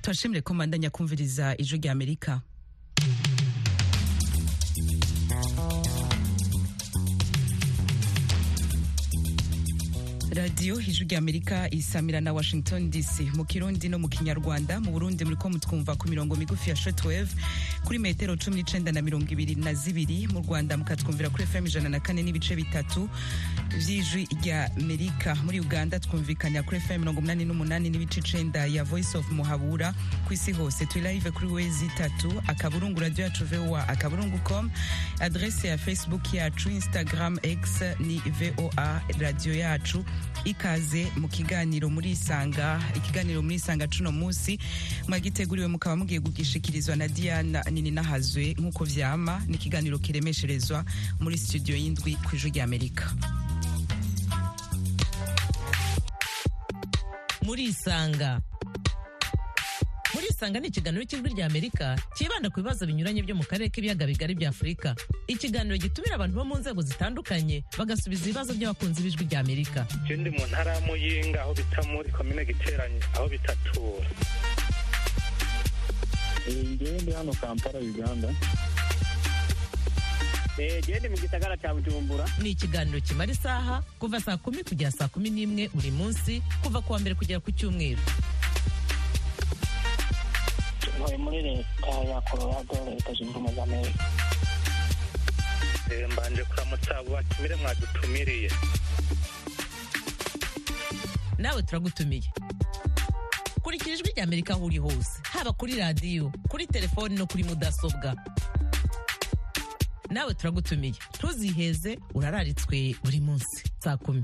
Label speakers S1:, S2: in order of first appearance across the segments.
S1: turashimire ko mbandanya kumviriza ijwi rya amerika radiyo ijwi rya amerika isamira na washington dc mu kirundi no mu kinyarwanda mu burundi muriko mutwumva ku mirongo migufi ya shortwave kuri metero cumi n'icenda na mirongo ibiri na zibiri mu rwanda mukatwumvira kuri fm ijana na kane n'ibice bitatu vy'ijwi rya amerika muri uganda twumvikanya kuri fm mirongo umunani n'umunani n'ibice icenda ya voice of muhabura ku isi hose turi live kuri wezi itatu akaburungu radio yacu voa akaburungu com adrese ya facebook yacu instagram x ni voa radio yacu ikaze mu kiganiro muri isanga ikiganiro muri isanga cuno munsi mwagiteguriwe mukaba mugiye kugishikirizwa na diana nini nahazwe nk'uko vyama ni ikiganiro kiremesherezwa muri studio y'indwi ku ijwi rya amerika
S2: muri isanga muri isanga ni ikiganiro cy'ijwi rya amerika cyibanda ku bibazo binyuranye byo mu karere k'ibiyaga bigari bya afurika ikiganiro gitumira abantu bo mu nzego zitandukanye bagasubiza ibibazo by'abakunzi b'ijwi rya amerika
S3: je ndi mu ntara ya muyinga aho bita muri komine giteranye aho bitatura
S4: ngewe ndi hano kampala uganda
S5: gende mu gisagara cya bujumbura
S2: ni ikiganiro kimara isaha kuva saa kumi kugera saa kumi n'imwe buri munsi kuva ku wa mbere kugera ku cyumweru
S5: ntuye muri leta ya colorado leta zunze ubumwe za amerika
S3: Eh, mbanje kuramutsa abo batumire mwadutumiriye
S2: nawe turagutumiye kurikira ijwi rya amerika aho uri hose haba kuri radiyo kuri telefoni no kuri mudasobwa nawe turagutumiye ntuziheze urararitswe buri munsi saa kumi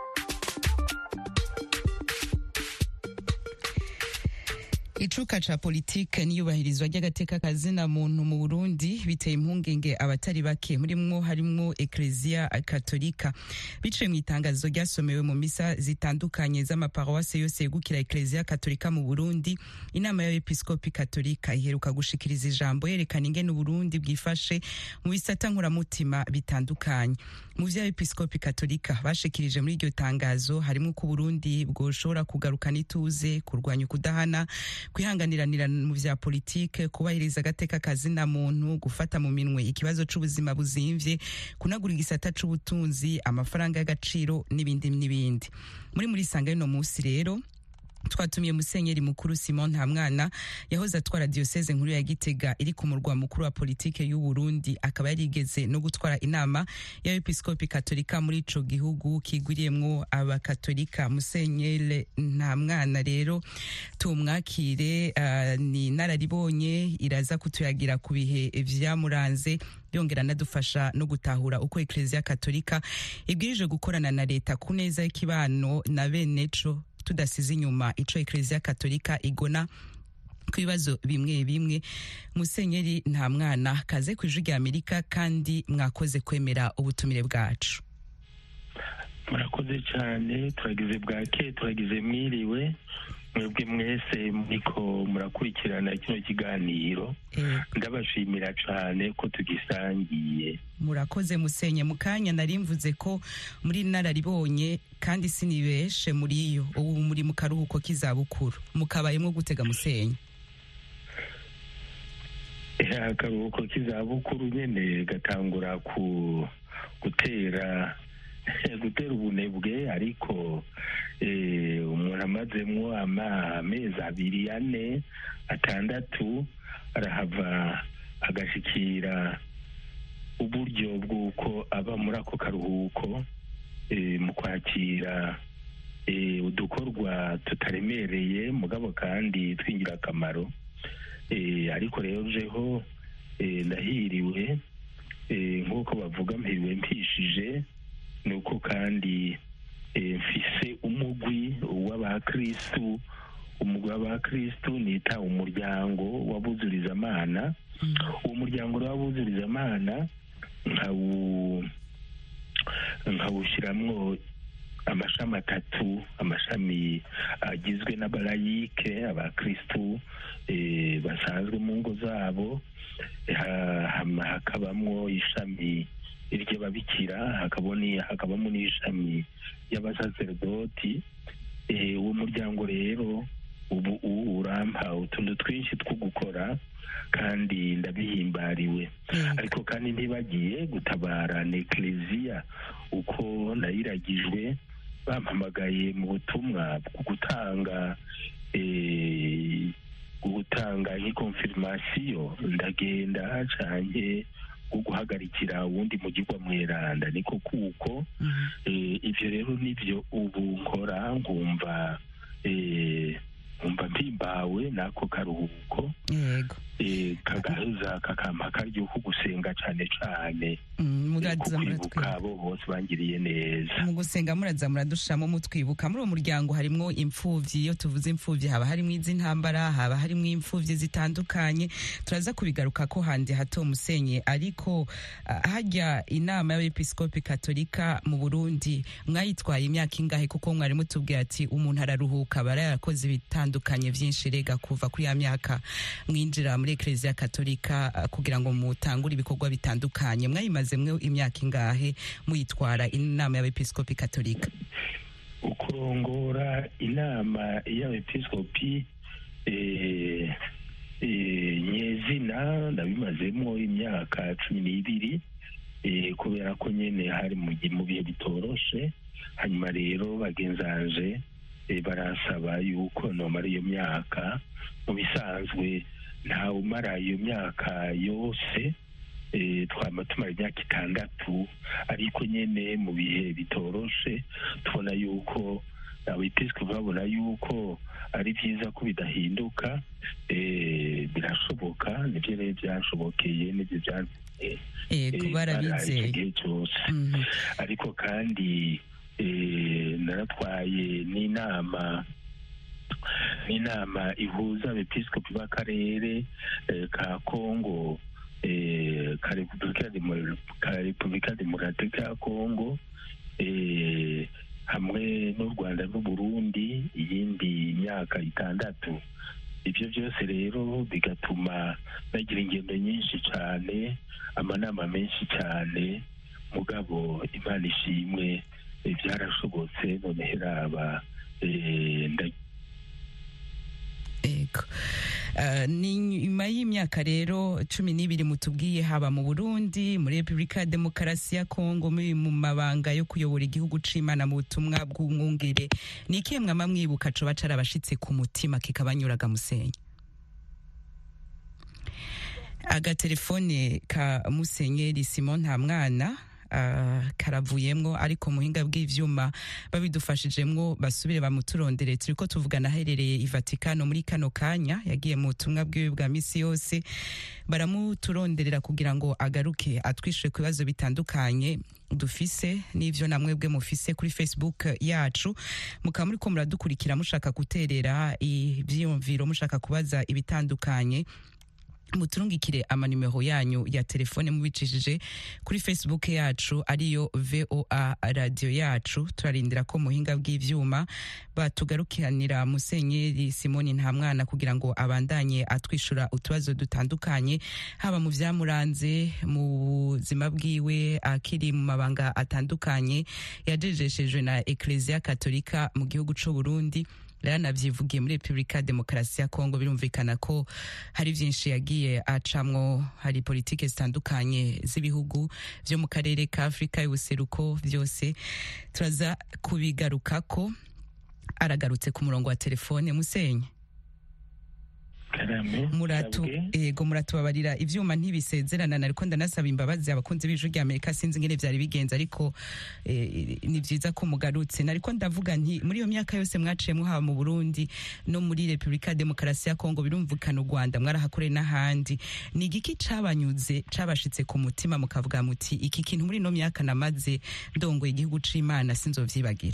S1: icuka ca politike n'iyubahirizwa ry'agateka kazina muntu mu burundi biteye impungenge abatari bake murimwo harimwo ekleziya katolika biciye mu itangazo ryasomewe mu misa zitandukanye z'amaparuwase yose yegukira ekleziya katolika mu burundi inama y'abepiskopi katolika iheruka gushikiriza ijambo yerekana ingene uburundi bwifashe mu bisata nkuramutima bitandukanye mu vy'abepiskopi katolika bashikirije muri iryo tangazo harimwo ko uburundi bwoshobora kugarukana ituze kurwanya ukudahana kwihanganiranira mu vya politike kubahiriza agateka kazina muntu gufata mu minwe ikibazo c'ubuzima buzimvye kunagura igisata c'ubutunzi amafaranga y'agaciro n'ibindi n'ibindi muri muri sanga y'uno musi rero twatumiye musenyeri mukuru simon ntamwana yahoze atwara diyoseze nkuru ya gitega iri ku murwa mukuru wa politike y'u burundi akaba yarigeze no gutwara inama y'abepiskopi katolika muri ico gihugu kigwiriyemwo abakatolika musenyeri ntamwana rero tumwakire uh, ni nararibonye iraza kutuyagira ku bihe vyamuranze yongera anadufasha no gutahura uko ekleziya katolika ibwirije gukorana na leta ku neza y'ikibano na beneco tudasize inyuma ico ekleziya katolika igona ku bibazo bimwe bimwe musenyeri nta mwana kaze ku ijwi rya amerika kandi mwakoze kwemera ubutumire bwacu
S4: murakoze cyane turagize bwake turagize mwiriwe mwebwe mwese muriko murakurikirana kino kiganiro ndabashimira cyane ko tugisangiye
S1: murakoze musenye mu kanya nari mvuze ko muri nararibonye kandi sinibeshe muri yo ubu muri mu karuhuko k'izabukuru mukabayemwo gutega musenye
S4: akaruhuko k'izabukuru nyene gatangura ku gutera gutera ubunebwe ariko umuntu amazemwo amezi abiri ane atandatu arahava agashikira uburyo bw'uko aba muri ako karuhuko mu kwakira udukorwa tutaremereye mugabo kandi tw'ingirakamaro ariko rero jeho ndahiriwe nk'uko bavuga mpiriwe mpishije ni uko kandi mfise umugwi w'abakristu umugwi w'abakristu nita umuryango w'abuzurizamana uwo muryango w'abuzurizamana nkawushiramwo amashami atatu amashami agizwe n'abalayike abakristu basanzwe mu ngo zabo hakabamwo ishami ry'ababikira hakabamo n'ishami ry'abasaserdoti uwo muryango rero ubu u- urampa utuntu twinshi two gukora kandi ndabihimbariwe
S1: Yego.
S4: ariko kandi ntibagiye gutabara nekleziya uko nayiragijwe bampamagaye mu butumwa bwo gutanga eh, gutanga nk'ikonfirmasiyo ndagenda canke bwo guhagarikira uwundi mugirwa mweranda niko kuko
S1: Mhm.
S4: eh, ivyo rero nivyo ubu nkora nkumva eh, nkumva mpimbawe n'ako karuhuko
S1: yego
S4: eh, kagaheza kakampa akaryo ko gusenga cane cane
S1: Mm,
S4: eh,
S1: muraza
S4: ku kwibuka
S1: muratwibuka
S4: abo bose bangiriye neza
S1: mu gusenga muraza muradushiramo mutwibuka muri uwo muryango harimwo imfuvyi iyo tuvuze imfuvyi haba harimwo iz'intambara haba harimwo imfuvyi zitandukanye turaza kubigaruka ko handi hato musenye ariko ah, harya inama y'abepiskopi katolika mu burundi mwayitwaye imyaka ingahe kuko mwari mutubwiye ati umuntu araruhuka aba yarakoze ibitandukanye vyinshi rega kuva kuri ya myaka mwinjira muri ekleziya katolika ah, kugira ngo mutangure ibikorwa bitandukanye mwayimazemwo imyaka ingahe muyitwara inama y'abepiskopi katolika
S4: ukurongora inama y'abepiskopi eh, eh, nyezina ndabimazemo imyaka cumi n'ibiri eh, kubera ko nyene hari mu gi- mu bihe bitoroshe hanyuma rero bagenzanje eh, barasaba yuko nomara iyo myaka mu bisanzwe ntawe umara iyo myaka yose eh, twama tumara imyaka itandatu ariko nyene mu bihe bitoroshe tubona yuko abepiskopi babona yuko ari byiza ko bidahinduka eh, birashoboka nibyo rero byashobokeye nibyo byatumye
S1: yego
S4: eh,
S1: barabizeye
S4: igihe cyose
S1: Mhm.
S4: ariko kandi eh, naratwaye n'inama n'inama ihuza abepiskopi b'akarere eh, ka kongo eh, ka repubulika Demo- ka repubulika demokaratike ya kongo eh, hamwe n'u rwanda n'uburundi iyindi myaka itandatu ibyo byose rero bigatuma bagira ingendo nyinshi cyane amanama menshi cyane mugabo imana ishimwe eh, byarashobotse noneho iraba eh, nda-
S1: Ego. Uh, ni nyuma y'imyaka rero cumi n'ibiri mutubwiye haba mu Burundi muri Repubulika ya Demokarasi ya Kongo muri mu mabanga yo kuyobora igihugu c'Imana mu butumwa bw'umwungere ni ikihe mwama mwibuka coba carabashitse ku mutima kikabanyuraga musenyi agatelefone ka musenyeri Simon Ntamwana uh, karavuyemwo ariko muhinga bw'ivyuma babidufashijemwo basubire bamuturondere turiko tuvugana aherereye i Vatikano muri kano kanya yagiye mu butumwa bwiwe bwa misi yose baramuturonderera kugira ngo agaruke atwishure ku bibazo bitandukanye dufise n'ivyo namwe bwe mufise kuri Facebook yacu mukaba muriko muradukurikira mushaka guterera ivyiyumviro mushaka kubaza ibitandukanye muturungikire amanimero yanyu ya telefone mubicishije kuri facebook yacu ariyo voa radio yacu turarindira ko muhinga bw'ivyuma batugarukiranira musenyeri simoni ntamwana kugira ngo abandanye atwishura utubazo dutandukanye haba mu vyamuranze mu buzima bwiwe akiri mu mabanga atandukanye yajejeshejwe na ekleziya katolika mu gihugu c'u burundi yaranavyivugiye muri repubulika ya demokarasi ya kongo birumvikana ko hari vyinshi yagiye acamwo hari politike zitandukanye z'ibihugu vyo mu karere ka afurika y'ubuseruko vyose turaza kubigarukako aragarutse ku murongo wa telefone musenye
S4: karame
S1: muratu
S4: sabwe.
S1: ego muratubabarira ivyuma ntibisezerana nariko ndanasaba imbabazi abakunzi b'ijwi rya amerika sinzi ingene vyari bigenze ariko eh, ni vyiza ko mugarutse nariko ndavuga nti muri iyo myaka yose mwaciyemwo haba mu burundi no muri repubulika ya demokarasi ya kongo birumvikana u rwanda mwarahakoreye n'ahandi ni igiki cabanyuze cabashitse ku mutima mukavuga muti iki kintu muri ino myaka namaze ndongoye igihugu c'imana sinzovyibagira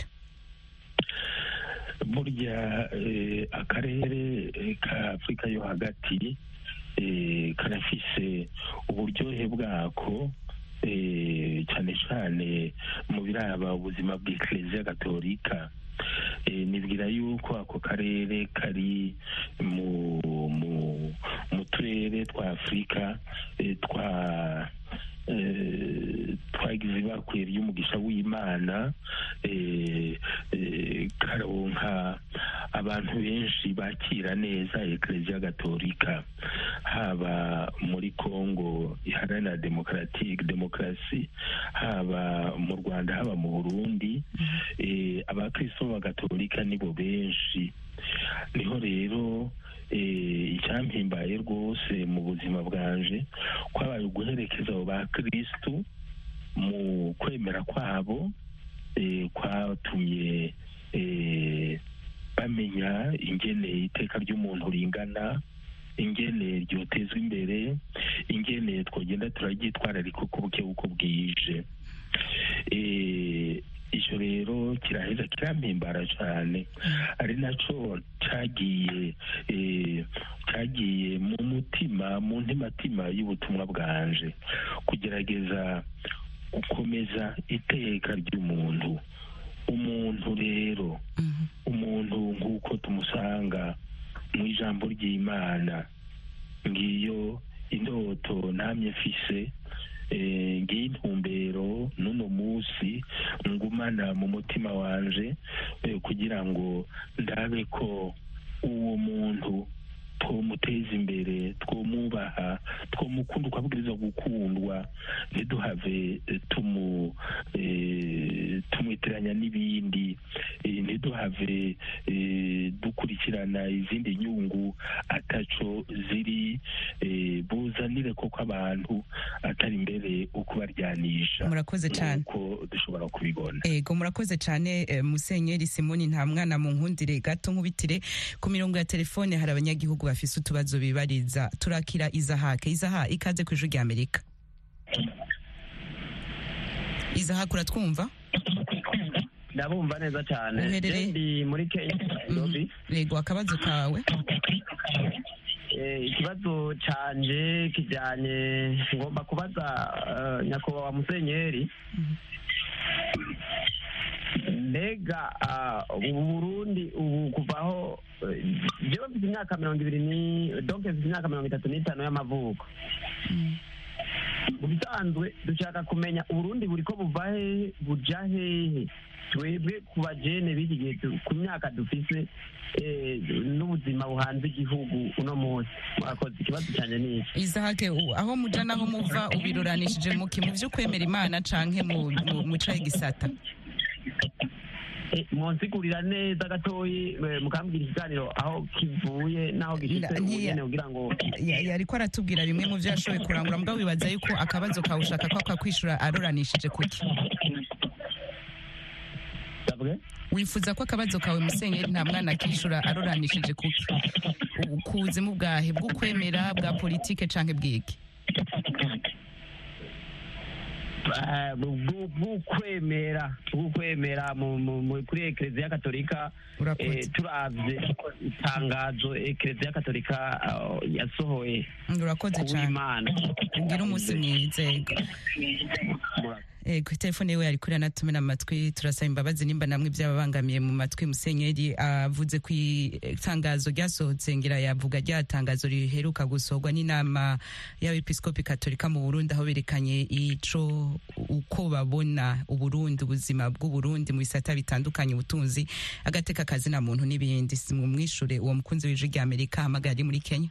S4: burya eh, akarere eh, ka afurika yo hagati eh, karafise uburyohe bwako eh, cyane cyane mu biraba ubuzima bw'ekleziya gatolika eh, nibwira yuko ako karere kari mu mu mu turere twa afurika eh, twa eh, twagize ibakwe ry'umugisha w'imana eh, eh, karonka abantu benshi bakira neza ekereziya gatolika haba muri kongo iharanira demokaratike demokarasi haba mu rwanda haba mu burundi eh, abakristo b'abagatolika nibo benshi niho rero eh, icyampimbaye rwose mu buzima bwanje kwabaye uguherekeza abo bakristu mu kwemera kwabo eh, kwatumye eh, bamenya ingene iteka ry'umuntu ringana ingene ryotezwa imbere ingene twagenda turaryitwararika uko buke uko bwije Eh, icyo rero kiraheza kirampimbara cyane ari nacyo cyagiye eh, cyagiye mu mutima mu ntimatima y'ubutumwa bwanje kugerageza gukomeza iteka ry'umuntu umuntu rero umuntu nk'uko tumusanga mu ijambo ry'imana ngiyo indoto namye mfise eh, ngiyo intumbero n'uno munsi ngumana mu mutima wanje eh, kugira ngo ndabe ko uwo muntu twomuteza imbere twomwubaha twomukunda uko abwirizwa gukundwa ntiduhave eh, tumu eh, tumwitiranya n'ibindi eh, ntiduhave eh, dukurikirana izindi nyungu ataco ziri eh, buzanire koko abantu atari imbere ukubaryanisha
S1: Murakoze cane.
S4: nuko dushobora kubibona
S1: ego murakoze cyane eh, musenyeri simoni nta mwana mu nkundire gato nkubitire ku mirongo ya telefone hari abanyagihugu bafise utubazo bibariza turakira izahake izaha ikaze ku ijwi rya amerika izahake uratwumva
S6: ndabumva neza cyane
S1: Uherereye?
S6: Je ndi muri kenya nairobi
S1: ego akabazo kawe
S6: Eh, ikibazo canje kijanye ngomba kubaza eh, nyakubahwa musenyeri mbega ah, ubu burundi ubu kuvaho eh, jewe mfite imyaka mirongo ibiri ni donc mfite imyaka mirongo itatu n'itanu y'amavuko mu bisanzwe dushaka kumenya uburundi buriko buva hehe buja hehe twebwe ku bajene b'iki gihe tu- ku myaka dufise eh, n'ubuzima buhanze igihugu uno munsi mwakoze ikibazo cyane ni iki
S1: izahake u- aho muja naho muva ubiruranishije muki mu vy'ukwemera imana canke mu mu- mu cahe gisata
S6: Eh, monsigurira neza gatoyi eh, mukambwira ikiganiro aho kivuye n'aho gishitse
S1: Nda- ntiya-
S6: ubugene kugira ngo
S1: Ya- yariko aratubwira bimwe mu vyo yashoboye kurangura mbwa wibaza yuko akabazo kawe ushaka ko akakwishura aruranishije kuki
S6: ndavuge
S1: wifuza ko akabazo kawe musenyeri nta mwana akishura aruranishije kuki U- ku buzimu bwahe bw'ukwemera bwa politike canke bwiki
S6: eh, bwu- bw'ukwemera bw'ukwemera mu- mu- mu- kuri ekereziya katolika
S1: urakoze
S6: eh, turavye itangazo ekereziya katolika ah, yasohoye
S1: urakoze cane
S6: kuw'imana
S1: ugira umunsi mwiza ego ego telefone yiwe yari kuri anatumena amatwi turasaba imbabazi nimba namwe byababangamiye mu matwi musenyeri avuze ku itangazo ryasohotse ngira yavuga rya tangazo riheruka gusohorwa n'inama y'abepiskopi katolika mu burundi aho berekanye ico uko babona uburundi ubuzima bw'uburundi mu bisata bitandukanye ubutunzi agateka kazi na muntu n'ibindi mumwishure uwo mukunzi w'ijwi rya amerika ahamagara ari muri kenya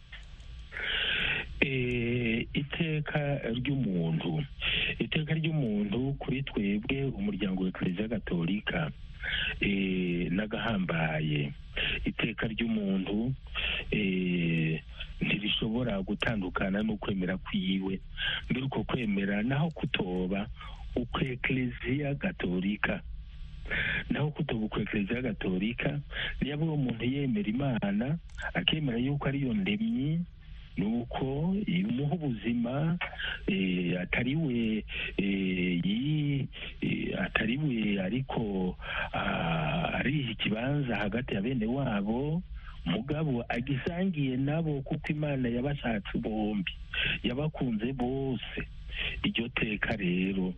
S4: Eh, iteka ry'umuntu iteka ry'umuntu kuri twebwe umuryango wa ekereziya gatolika eh, n'agahambaye iteka ry'umuntu eh, ntirishobora gutandukana n'ukwemera kwiwe mbere uko kwemera naho kutoba uko ekereziya gatolika naho kutoba uko ekereziya gatolika niyo uwo muntu yemera imana akemera yuko ariyo ndemyi nuko imuha ubuzima eh, atari we eh, yi- eh, atari we ariko ah, ariha ikibanza hagati ya bene wabo mugabo agisangiye nabo kuko imana yabashatse bombi yabakunze bose iryo teka rero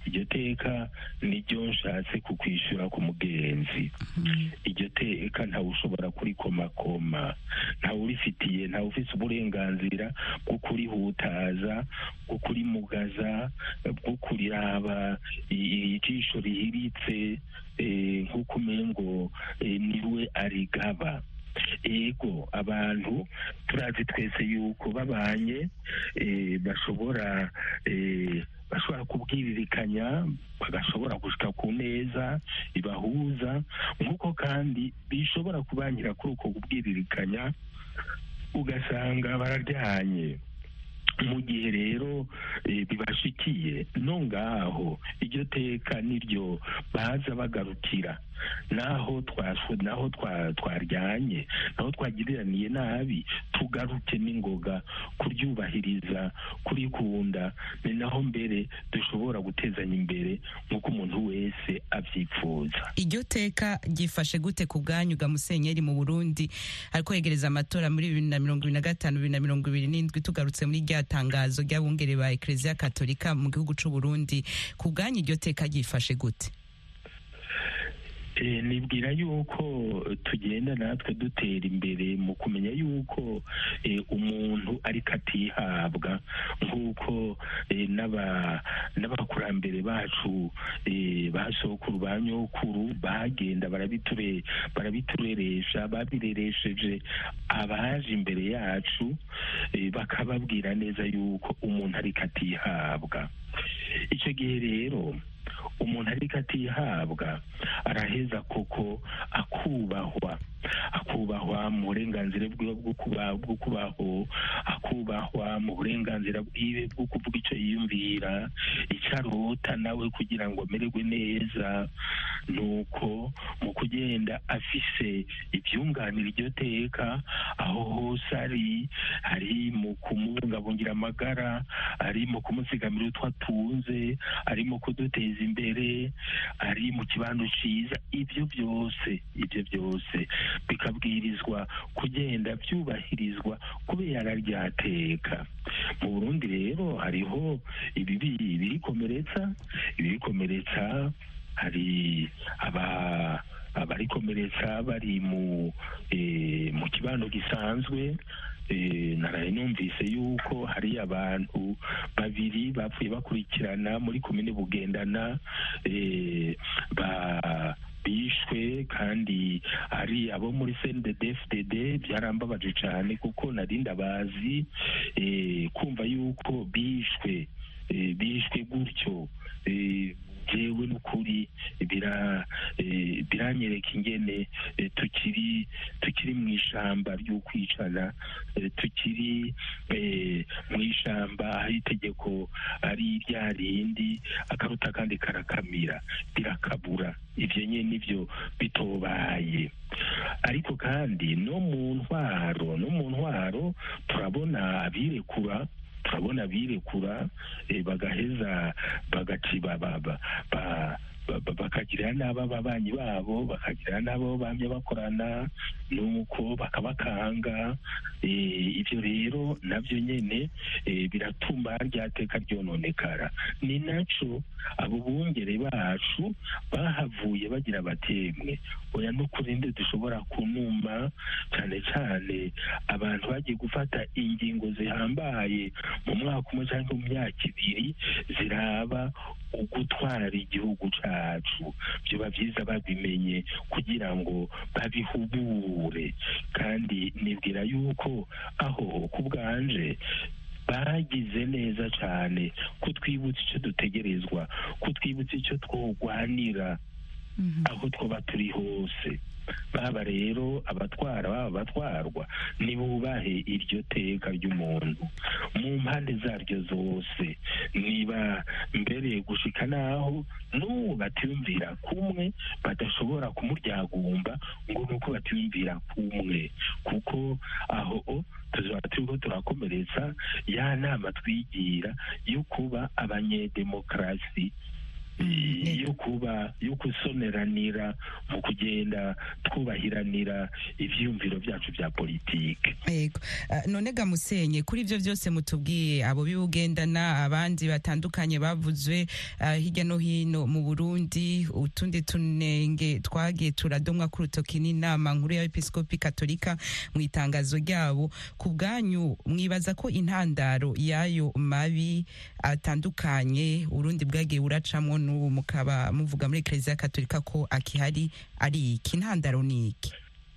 S4: iryo teka niryo nshatse kukwishyura ku mugenzi iryo teka ntawe ushobora kurikomakoma ntawe urifitiye ntawe ufite uburenganzira bwo kurihutaza bwo kurimugaza bwo kuriraba i- ijisho rihiritse eh, nk'uko umengo eh, niwe arigaba ego abantu turazi twese yuko babanye eh, bashobora eh, bashobora kubwiririkanya bagashobora gushika ku neza ibahuza nk'uko kandi bishobora kubangira kuri uko kubwiririkanya ugasanga bararyanye mu gihe rero eh, bibashikiye no ngaho iryo teka niryo baza bagarukira naho twaswe naho twa- twaryanye naho twagiriraniye nabi tugaruke n'ingoga kuryubahiriza kurikunda ni naho mbere dushobora gutezanya imbere nk'uko umuntu wese abyipfuza
S1: iryo teka ryifashe gute ku bwanyu ga musenyeri mu burundi ariko yegereza amatora muri bibiri na mirongo ibiri na gatanu bibiri na mirongo ibiri n'indwi tugarutse muri rya tangazo ry'abungere ba ekereziya katolika mu gihugu c'u burundi ku bwanyu iryo teka ryifashe gute
S4: Eh, nibwira yuko tugenda natwe dutera imbere mu kumenya yuko eh, umuntu ariko atihabwa nk'uko eh, n'aba- n'abakurambere bacu eh, ba sokuru ba nyokuru bagenda barabiture barabitureresha babireresheje abaje imbere yacu eh, bakababwira neza yuko umuntu ariko atihabwa icyo gihe rero umuntu ariko atihabwa araheza koko akubahwa akubahwa mu burenganzira bwiwe bwo kuba- bwo kubaho akubahwa mu burenganzira bwiwe bwo kuvuga icyo yiyumvira icyo arota nawe kugira ngo amererwe neza nuko mu kugenda afise ibyunganira iryo teka aho hose ari ari mu kumubungabungira amagara ari mu kumuzigamira utwo atunze ari mu kuduteza imbere ari mu kibanza cyiza ibyo byose ibyo byose bikabwirizwa kugenda byubahirizwa kubera ryateka mu burundi rero hariho ibibi birikomeretsa ibirikomeretsa hari aba abarikomeretsa bari mu eh, mu kibano gisanzwe eh, naraye numvise yuko hari abantu babiri bapfuye bakurikirana muri komine bugendana eh, ba bishwe kandi ari abo muri CNDD-FDD byarambabaje cyane kuko nari ndabazi eh, kumva yuko bishwe eh, bishwe gutyo eh, jewe n'ukuri bira eh, biranyereka ingene eh, tukiri tukiri mu ishamba ry'ukwicana eh, tukiri eh, mu ishamba aho itegeko ari rya rindi akaruta kandi karakamira birakabura ivyo nyene nivyo bitobaye ariko kandi no mu ntwaro no mu ntwaro turabona abirekura turabona abirekura eh, bagaheza bagaci ba- ba- ba- ba- ba- ba- bakagirira n'abo ababanyi babo bakagirira n'abo bamye bakorana nuko bakabakanga eh, ibyo rero nabyo nyene eh, biratuma rya teka ryononekara ni naco abo bungere bacu bahavuye bagira batemwe oya n'ukuri ndi dushobora kunuma cyane cyane abantu bagiye gufata ingingo zihambaye mu mwaka umwe cyangwa mu myaka ibiri ziraba ugutwara igihugu cacu byoba byiza babimenye kugira ngo babihubure kandi nibwira yuko aho ku bwanje bagize neza cyane kutwibutsa icyo dutegerezwa kutwibutsa icyo twogwanira aho twaba turi hose baba rero abatwara baba abatwarwa nibubahe iryo teka ry'umuntu mu mpande zaryo zose niba mbere gushika naho n'ubu batiyumvira kumwe badashobora kumuryagumba ngo ni uko batiyumvira kumwe kuko aho tuzaba turiko turakomeretsa ya nama twigira yo kuba abanyedemokarasi eh, yo kuba yo gusoneranira mu kugenda twubahiranira ivyiyumviro vyacu vya politike
S1: Yego. Ah, none ga musenye kuri ivyo vyose mutubwiye abo bibugendana abandi batandukanye bavuzwe ah, hirya no hino mu Burundi utundi tunenge twagiye turadomwa ku rutoki n'inama nkuru ya episkopi katolika mu itangazo ryabo ku bwanyu mwibaza ko intandaro y'ayo mabi atandukanye Urundi bwagiye buracamwo n'ubu mukaba muvuga muri eklezia katolika ko akihari ari iki intandaro ni iki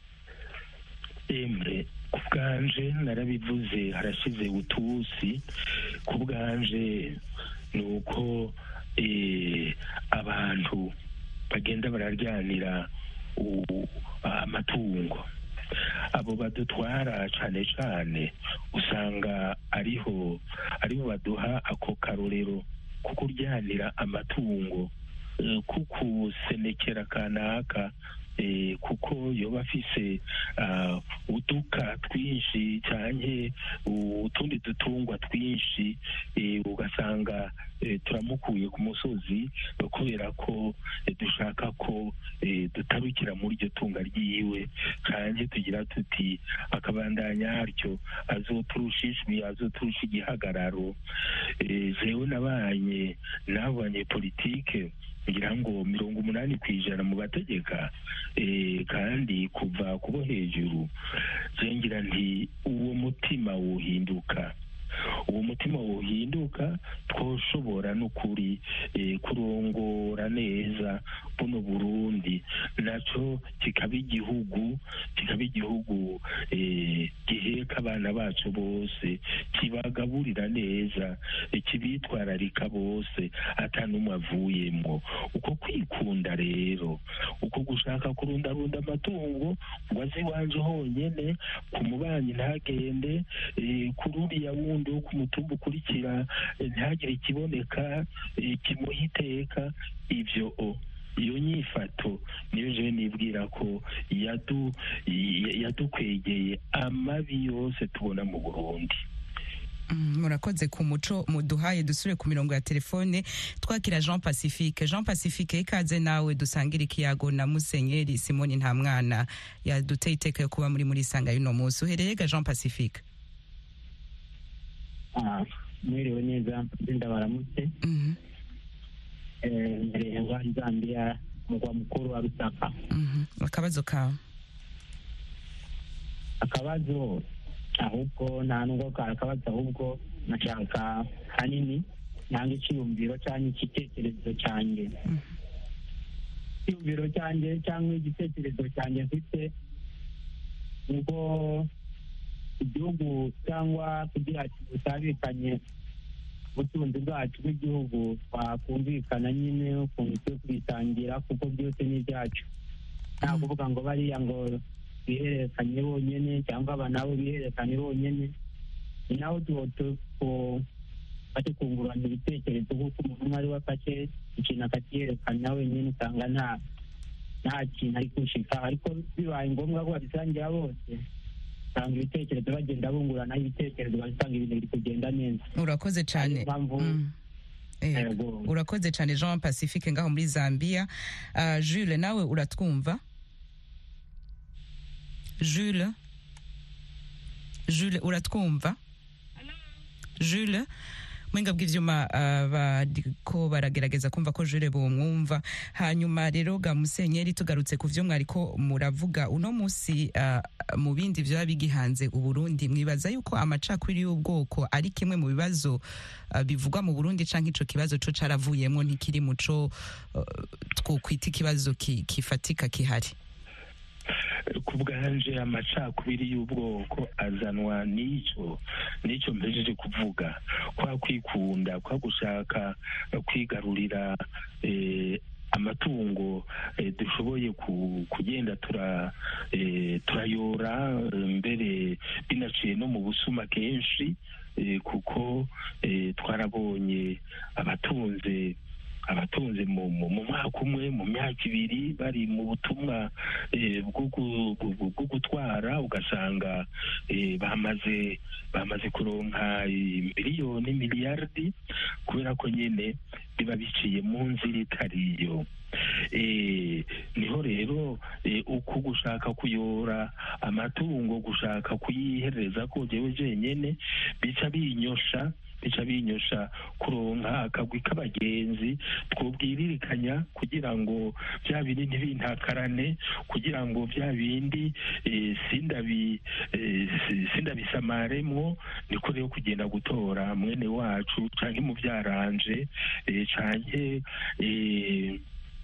S4: emre ku bwanje narabivuze harashize utusi ku bwanje ni uko eh, abantu bagenda bararyanira u- amatungo abo badutwara cane cane usanga ariho ariho baduha ako karorero ko kuryanira amatungo eh, kukusenekera kanaka eh, kuko yoba afise ah, uduka twinshi canke utundi dutungwa twinshi eh, ugasanga eh, turamukuye ku musozi eh, kubera ko eh, dushaka ko eh, dutarukira muri iryo tunga ryiwe canke tugira tuti akabandanya atyo azoturusha ijwi azoturusha igihagararo Eh, jewe nabanye n'abo banyepolitike ngira ngo mirongo umunani ku ijana mu bategeka eh, kandi kuva kubo hejuru je ngira nti uwo mutima wohinduka uwo mutima wohinduka twoshobora n'ukuri eh, kurongora neza buno burundi naco kikaba igihugu kikaba igihugu eh, giheka abana bacu bose kibagaburira neza eh, kibitwararika bose ata n'umwe avuyemwo uko kwikunda rero uko gushaka kurundarunda amatungo ngo aze iwanje honyene ku mubanyi ntagende eh, kuri uriya wundi wo ku mutumba ukurikira eh, ntihagire ikiboneka eh, kimuha iteka ivyo o iyo nyifato niyo jewe nibwira ko yadu ya- yadukwegeye amabi yose tubona mu burundi
S1: Mm, murakoze ku muco muduhaye dusure ku mirongo ya telefone twakira jean pacifique jean pacifique ikaze nawe dusangira ikiyago na musenyeri simoni nta mwana yaduteye iteka yo kuba muri muri sanga y'uno munsi uhereye ga jean pacifique
S7: Ah, mwiriwe neza ndinda baramutse
S1: Mhm,
S7: Eh, mbereye ngwa zambia mugwa mukuru wa rusaka
S1: mhm. akabazo kawe
S7: akabazo ahubwo nta nubwo kari akabazo ahubwo nashaka hanini nanga icyiyumviro cyangwa igitekerezo cyanjye icyiyumviro cyanjye cyangwa igitekerezo cyanjye mfite ubwo igihugu cyangwa kugira ngo butabikanye ubutunzi bwacu bw'igihugu twakumvikana nyine ukuntu turi kubitangira kuko byose ni ibyacu nta kuvuga ngo bariya ngo bihererekanye bonyine cyangwa aba nabo bihererekanye bonyine ni naho bari kungurana ibitekerezo kuko umuntu umwe ari we afashe ikintu akakiyerekana wenyine usanga nta nta kintu ari gushika ariko bibaye ngombwa ko babisangira bose usanga ibitekerezo bagenda bunguranaho ibitekerezo basanga ibintu biri kugenda neza
S1: urakoze cyane
S7: Ariyo mpamvu
S1: Mm. Eh,
S7: Yego.
S1: urakoze cyane jean pacifique ngaho muri zambia Ah, jules nawe uratwumva jules jules uratwumva jules mwenga bw'ivyuma ah, bariko baragerageza kumva ko jure bumwumva hanyuma rero ga musenyeri tugarutse ku vyo mwariko muravuga uno musi ah, mu bindi vyoba bigihanze uburundi mwibaza yuko amacakubiri y'ubwoko ari kimwe mu bibazo ah, bivugwa mu burundi canke ico kibazo co caravuyemwo ntikiri muco uh, twokwita ikibazo ki- kifatika kihari
S4: ku bwanje amacakubiri y'ubwoko azanwa n'icyo n'icyo mpejeje kuvuga kwa kwikunda kwa gushaka kwigarurira eh, amatungo eh, dushoboye ku- kugenda tura eh, turayora eh, mbere binaciye no mu busuma kenshi eh, kuko eh, twarabonye abatunze abatunze mu mu- mu mwaka umwe mu myaka ibiri bari mu butumwa eh, bwo gu- bwo- bwo gutwara ugasanga eh, bamaze bamaze kuronka eh, miliyoni miliyardi kubera ko nyine biba biciye mu nzira itariyo Eh, niho rero eh, uku gushaka kuyora amatungo gushaka kuyihereza ko jewe jenyene bica binyosha bica binyosha kuronka akagwi k'abagenzi twobwiririkanya kugira ngo bya bindi ntibintakarane kugira ngo bya bindi eh, sindabi eh, si- sindabisamaremwo niko rero kugenda gutora mwene wacu canke muvyaranje eh, canke eh,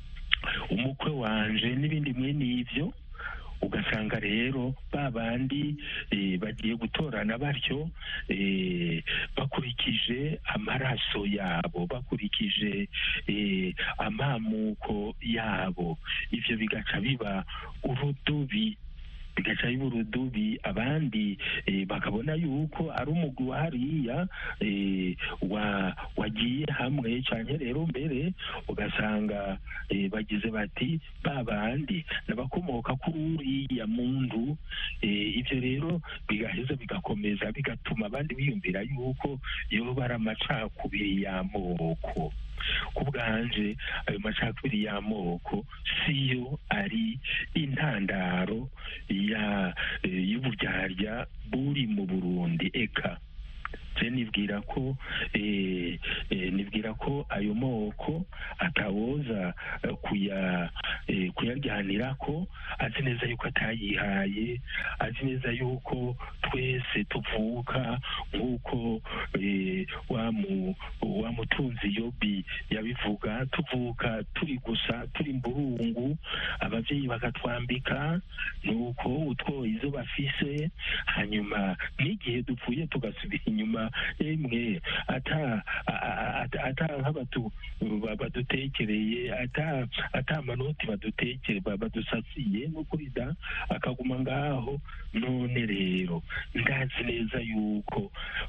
S4: umukwe wanje n'ibindi mwene ivyo ugasanga rero ba bandi eh, bagiye gutorana batyo eh, bakurikije amaraso yabo bakurikije eh, amamuko yabo ivyo bigaca biba urudubi bigaca biba urudubi abandi eh, bakabona yuko ari umugwi wa hariya eh, wa wagiye hamwe canke rero mbere ugasanga eh, bagize bati ba bandi n'abakomoka kuri uriya muntu eh, ivyo rero bigaheza bigakomeza bigatuma abandi biyumvira yuko yoba ari amacakubiri y'amoko ku bwanje ayo macakubiri y'amoko siyo ari intandaro ya eh, y'uburyarya buri mu burundi eka je nibwira ko eh, eh, nibwira ko ayo moko atawoza eh, kuya eh, kuyaryanirako azi neza yuko atayihaye azi neza yuko twese tuvuka nk'uko eh, wa mu- wa mutunzi yobi yabivuga tuvuka turi gusa turi mburungu abavyeyi bakatwambika nuko utwo izo bafise hanyuma n'igihe dupfuye tugasubira inyuma emwe ata a- a- ata- ata nk'abatu ba- badutekereye ata ata amanoti badutekere ba- badusasiye n'ukuri da akaguma ngaho none rero ndazi neza yuko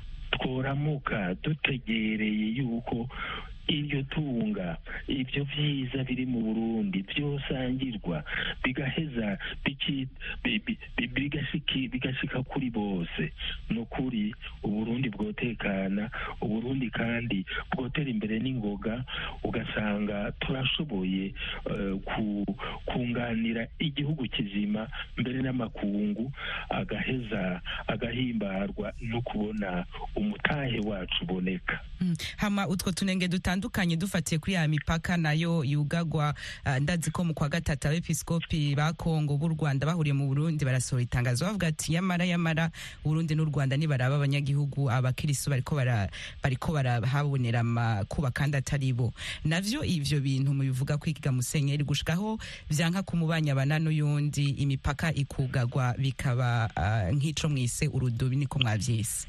S4: tworamuka dutegereye yuko iryo tunga ibyo byiza biri mu burundi byosangirwa bigaheza biki- bi- bi- bi- bigashiki- bigashika kuri bose ni ukuri uburundi bwotekana uburundi kandi bwotera imbere n'ingoga ugasanga turashoboye eh, ku- kunganira igihugu kizima mbere n'amakungu agaheza agahimbarwa no kubona umutahe wacu uboneka
S1: Mm. hama utwo tunenge dutandukanye dufatiye kuri ya mipaka nayo yugagwa ah, ndazi ko mu kwa gatatu abepiskopi ba Kongo b'u Rwanda bahuriye mu Burundi barasohora itangazo bavuga ati yamara yamara Burundi n'u Rwanda nibaraba abanyagihugu abakiristo bariko bara bariko barahabonera amakuba kandi atari bo navyo ivyo bintu mubivuga kwiga musenyeri gushikaho vyanka kumubanya bana n'uyundi imipaka ikugagwa bikaba ah, nk'ico mwise urudubi niko mwavyise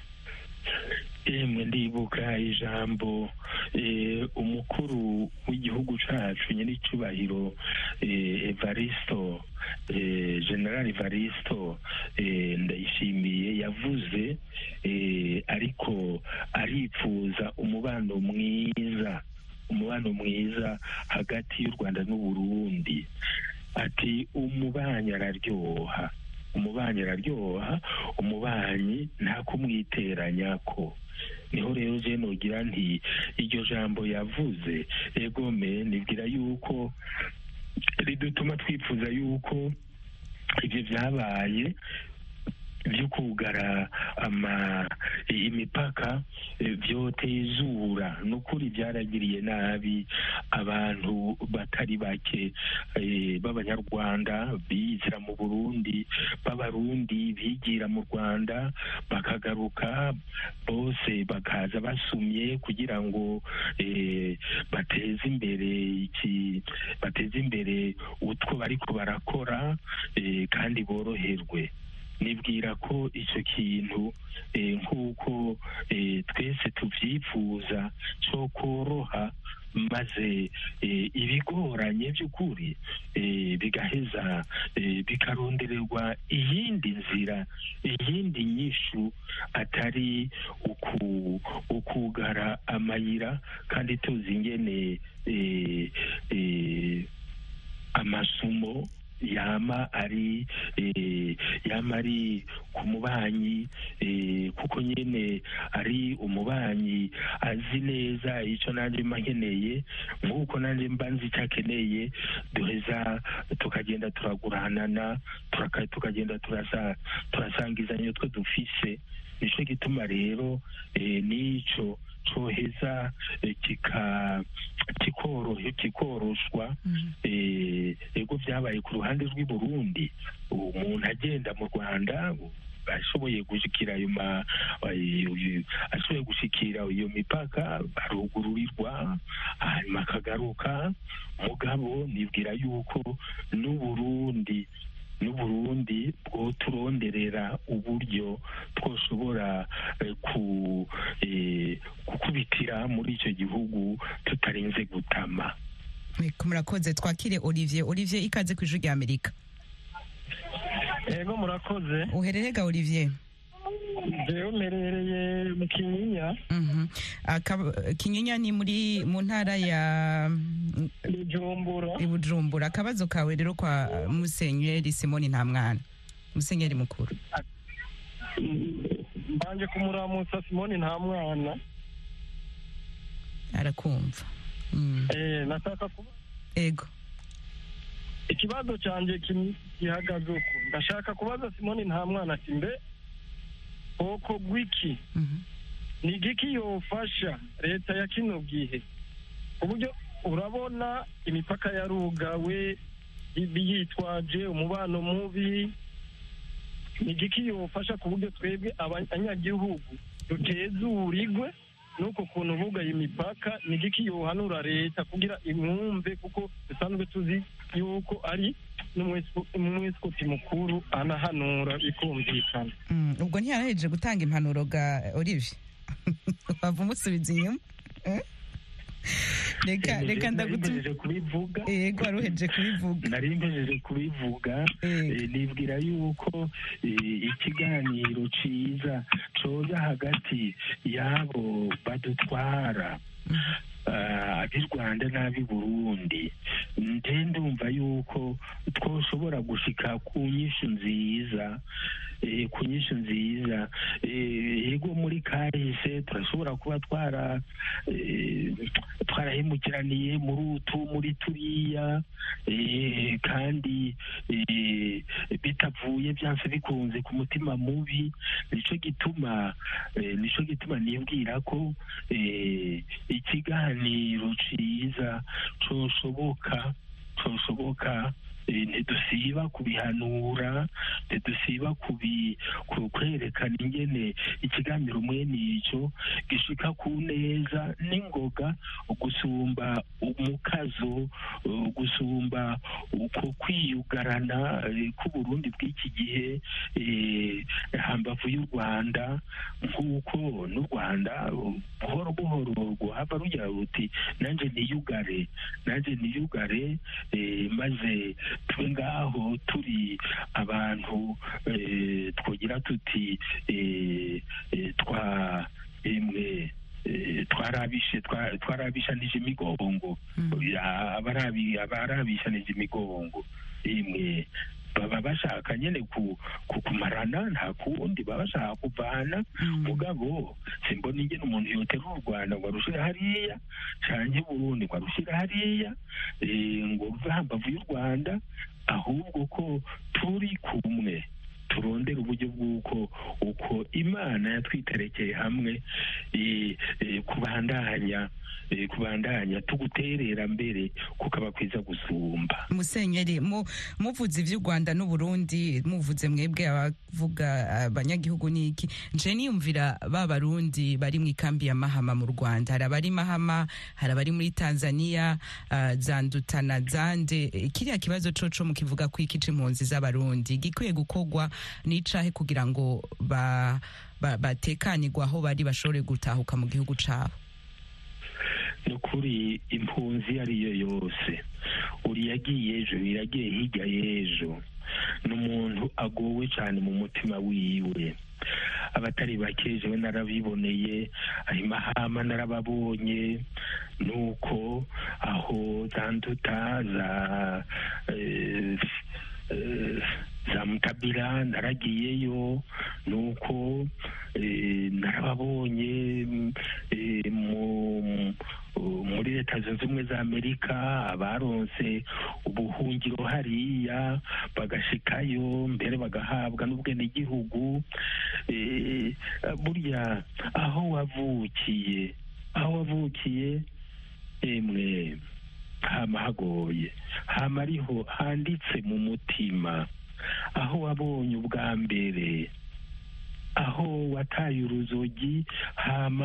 S4: emwe ndibuka ijambo eh, umukuru w'igihugu cacu nyir'icyubahiro eh, evaristo eh, general evaristo eh, ndayishimiye yavuze eh, ariko aripfuza umubano mwiza umubano mwiza hagati y'u rwanda n'uburundi ati umubanyi araryoha umubanyi araryoha umubanyi nta kumwiteranyako niho rero je nogira nti iryo jambo yavuze egome nibwira yuko ridutuma twifuza yuko ibyo byabaye byo kugara ama imipaka eh, vyotezura nukuri byaragiriye nabi abantu batari bake eh, b'abanyarwanda bizira mu burundi b'abarundi bigira mu rwanda bakagaruka bose bakaza basumye kugira ngo eh, bateze imbere iki bateze imbere utwo bariko barakora eh, kandi boroherwe nibwira ko icyo kintu eh, nk'uko eh, twese tubyifuza cyo koroha maze eh, ibigoranye by'ukuri eh, bigaheza eh, bikarondererwa iyindi nzira iyindi nyishu atari uku ukugara amayira kandi tuzi ingene eh, eh, amasumo yama ari eh, yama ari ku mubanyi eh, kuko nyene ari umubanyi azi neza icyo nanjye mba nkeneye nk'uko nanjye mba nzi icyo akeneye duheza tukagenda turaguranana turaka- tukagenda turasa turasangizanya utwo dufise nicyo gituma rero eh, n'icyo coheza eh, kika kikorohe kikoroshwa eh, ego byabaye ku ruhande rw'i Burundi umuntu agenda mu Rwanda ashoboye gushikira ayo ma ayo- ayo- ashoboye gushikira iyo mipaka arugururirwa hanyuma akagaruka mugabo nibwira yuko n'uburundi n'uburundi bwo turonderera uburyo twoshobora eh, ku eh, gukubitira muri icyo gihugu tutarinze gutama
S1: Eko, murakoze twakire olivier olivier ikaze ku ijwi rya amerika
S8: ego murakoze
S1: uhererega olivier
S8: jewe mperereye mu kinyinya
S1: Mhm. Aka- kinyinya ni muri mu ntara ya
S8: bujumbura
S1: i bujumbura akabazo kawe rero kwa musenyeri simoni nta mwana musenyeri mukuru
S8: mbanje kumuramutsa simoni nta mwana
S1: arakumva Mm.
S8: Eh, nataka kuba
S1: ego
S8: ikibazo cyanjye kim- gihagaze uku ndashaka kubaza simoni nta mwana ati mbe bwoko bw'iki
S1: Mhm.
S8: ni igiki yofasha leta ya kino gihe ku buryo urabona imipaka yarugawe ibi yitwaje umubano mubi ni igiki yofasha ku buryo twebwe abanyagihugu dutezurirwe n'uko kuntu bugaye imipaka ni igiki yohanura leta kugira imwumve kuko dusanzwe tuzi yuko ari n'umwesikoti mukuru anahanura bikumvikana
S1: Mm, ubwo ntiyarahejeje gutanga impanuro ga olivier wava umusubiza inyuma Eh? reka reka ndagutuma
S4: nari kubivuga
S1: ego wari uhejeje kubivuga
S4: nari mpejeje kubivuga
S1: Ego.
S4: eh, nibwira yuko eh, ikiganiro ciza coza hagati y'abo badutwara ah, ab'i rwanda n'ab'i burundi nje ndumva yuko twoshobora gushika ku nyishu nziza eh, ku nyishu nziza Eh, yego muri kahise turashobora kuba twara eh, twarahemukiraniye muri utu muri turiya eh, kandi eh, bitavuye byanse bikunze ku mutima mubi nico gituma eh, nico gituma nibwira ko eh, ikiganiro ciza coshoboka coshoboka eh, ntidusiba kubihanura ntidusiba kubi ku- kwerekana ingene ikiganiro mwene ico gishika ku neza n'ingoga gusumba umukazo uh, gusumba uko kwiyugarana eh, k'uburundi bw'iki gihe eh, hambavu y'u rwanda nk'uko n'u rwanda uh, buhoro buhoro rwahava rugira ruti nanjye niyugare nanjye niyugare eh, maze tube ngaho turi abantu eh, twogira tuti eh, eh, twa emwe eh, twarabishe twa- twarabishanije imigongo Ya, abarabi abarabishanije imigongo imwe baba bashaka nyene ku ku- kumarana nta kundi baba bashaka kuvana mugabo simbona ingene umuntu yoterura u rwanda ngo arushire hariya canke burundi ngo arushire hariya eh, ngo ruve hambavu y'u rwanda ahubwo ko turi kumwe turondera uburyo bw'uko uko imana yatwiterekeye hamwe eh, eh, kubandanya eh, kubandanya tuguterera mbere kukaba kwiza gusumba
S1: musenyeri mu- muvuze ivy'u rwanda n'uburundi muvuze mwebwe abavuga abanyagihugu n'iki nje niyumvira ba barundi bari mu ikambi ya mahama mu rwanda hari abari mahama hari abari muri tanzania ah, zandutana zande Eh, kiriya kibazo coco mukivuga ko iki c'impunzi z'abarundi gikwiye gukorwa n'icahe kugira ngo ba- ba- batekanirwe aho bari bashobore gutahuka mu gihugu cabo
S4: ni ukuri impunzi iyo ari yo yose uri yagiye ejo yagiye hirya y'ejo ni umuntu agowe cyane mu mutima wiwe abatari bake jewe narabiboneye ayo mahama narababonye nuko aho za nduta za eh, eh, za mutabira naragiyeyo nuko eh, narababonye mm, eh, mu muri leta zunze ubumwe za amerika abaronse ubuhungiro hariya bagashikayo mbere bagahabwa n'ubwenegihugu eh, burya aho wavukiye aho wavukiye emwe hama hagoye hama ariho handitse mu mutima aho wabonye ubwa mbere aho wataye uruzogi hama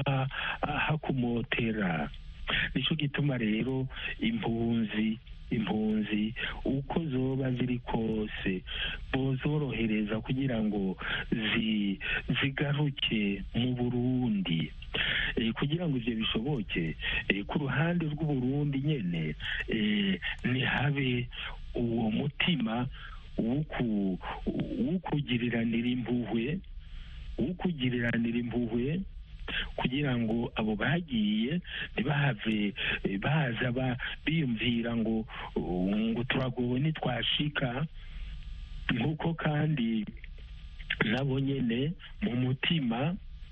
S4: hakumotera nicyo gituma rero impunzi impunzi uko zoba ziri kose bozorohereza kugira ngo zi- zigaruke mu burundi Eh, kugira ngo ivyo bishoboke eh, ku ruhande rw'uburundi nyene eh, ntihabe uwo mutima w'uku- w'ukugiriranira impuhwe w'ukugiriranira impuhwe kugira ngo abo bagiye ntibahave eh, baza ba- biyumvira ngo uh, ngo turagowe nitwashika nk'uko kandi nabo nyene mu mutima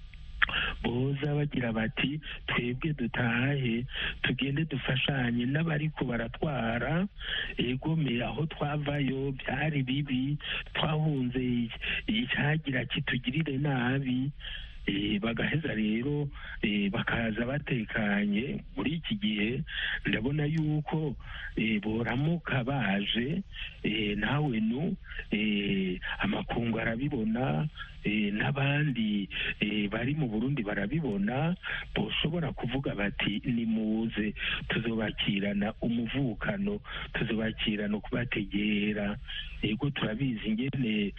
S4: boza bagira bati twebwe dutahe tugende dufashanye n'abariko baratwara egome aho twavayo byari bibi twahunze icyagira kitugirire nabi Eh, bagaheza rero eh, bakaza batekanye muri iki gihe ndabona yuko eh, boramuka baje eh, nawe nu eh, amakungu arabibona eh, n'abandi eh, bari mu burundi barabibona boshobora kuvuga bati nimuze tuzobakirana umuvukano tuzobakirana kubategera ego turabizi ingene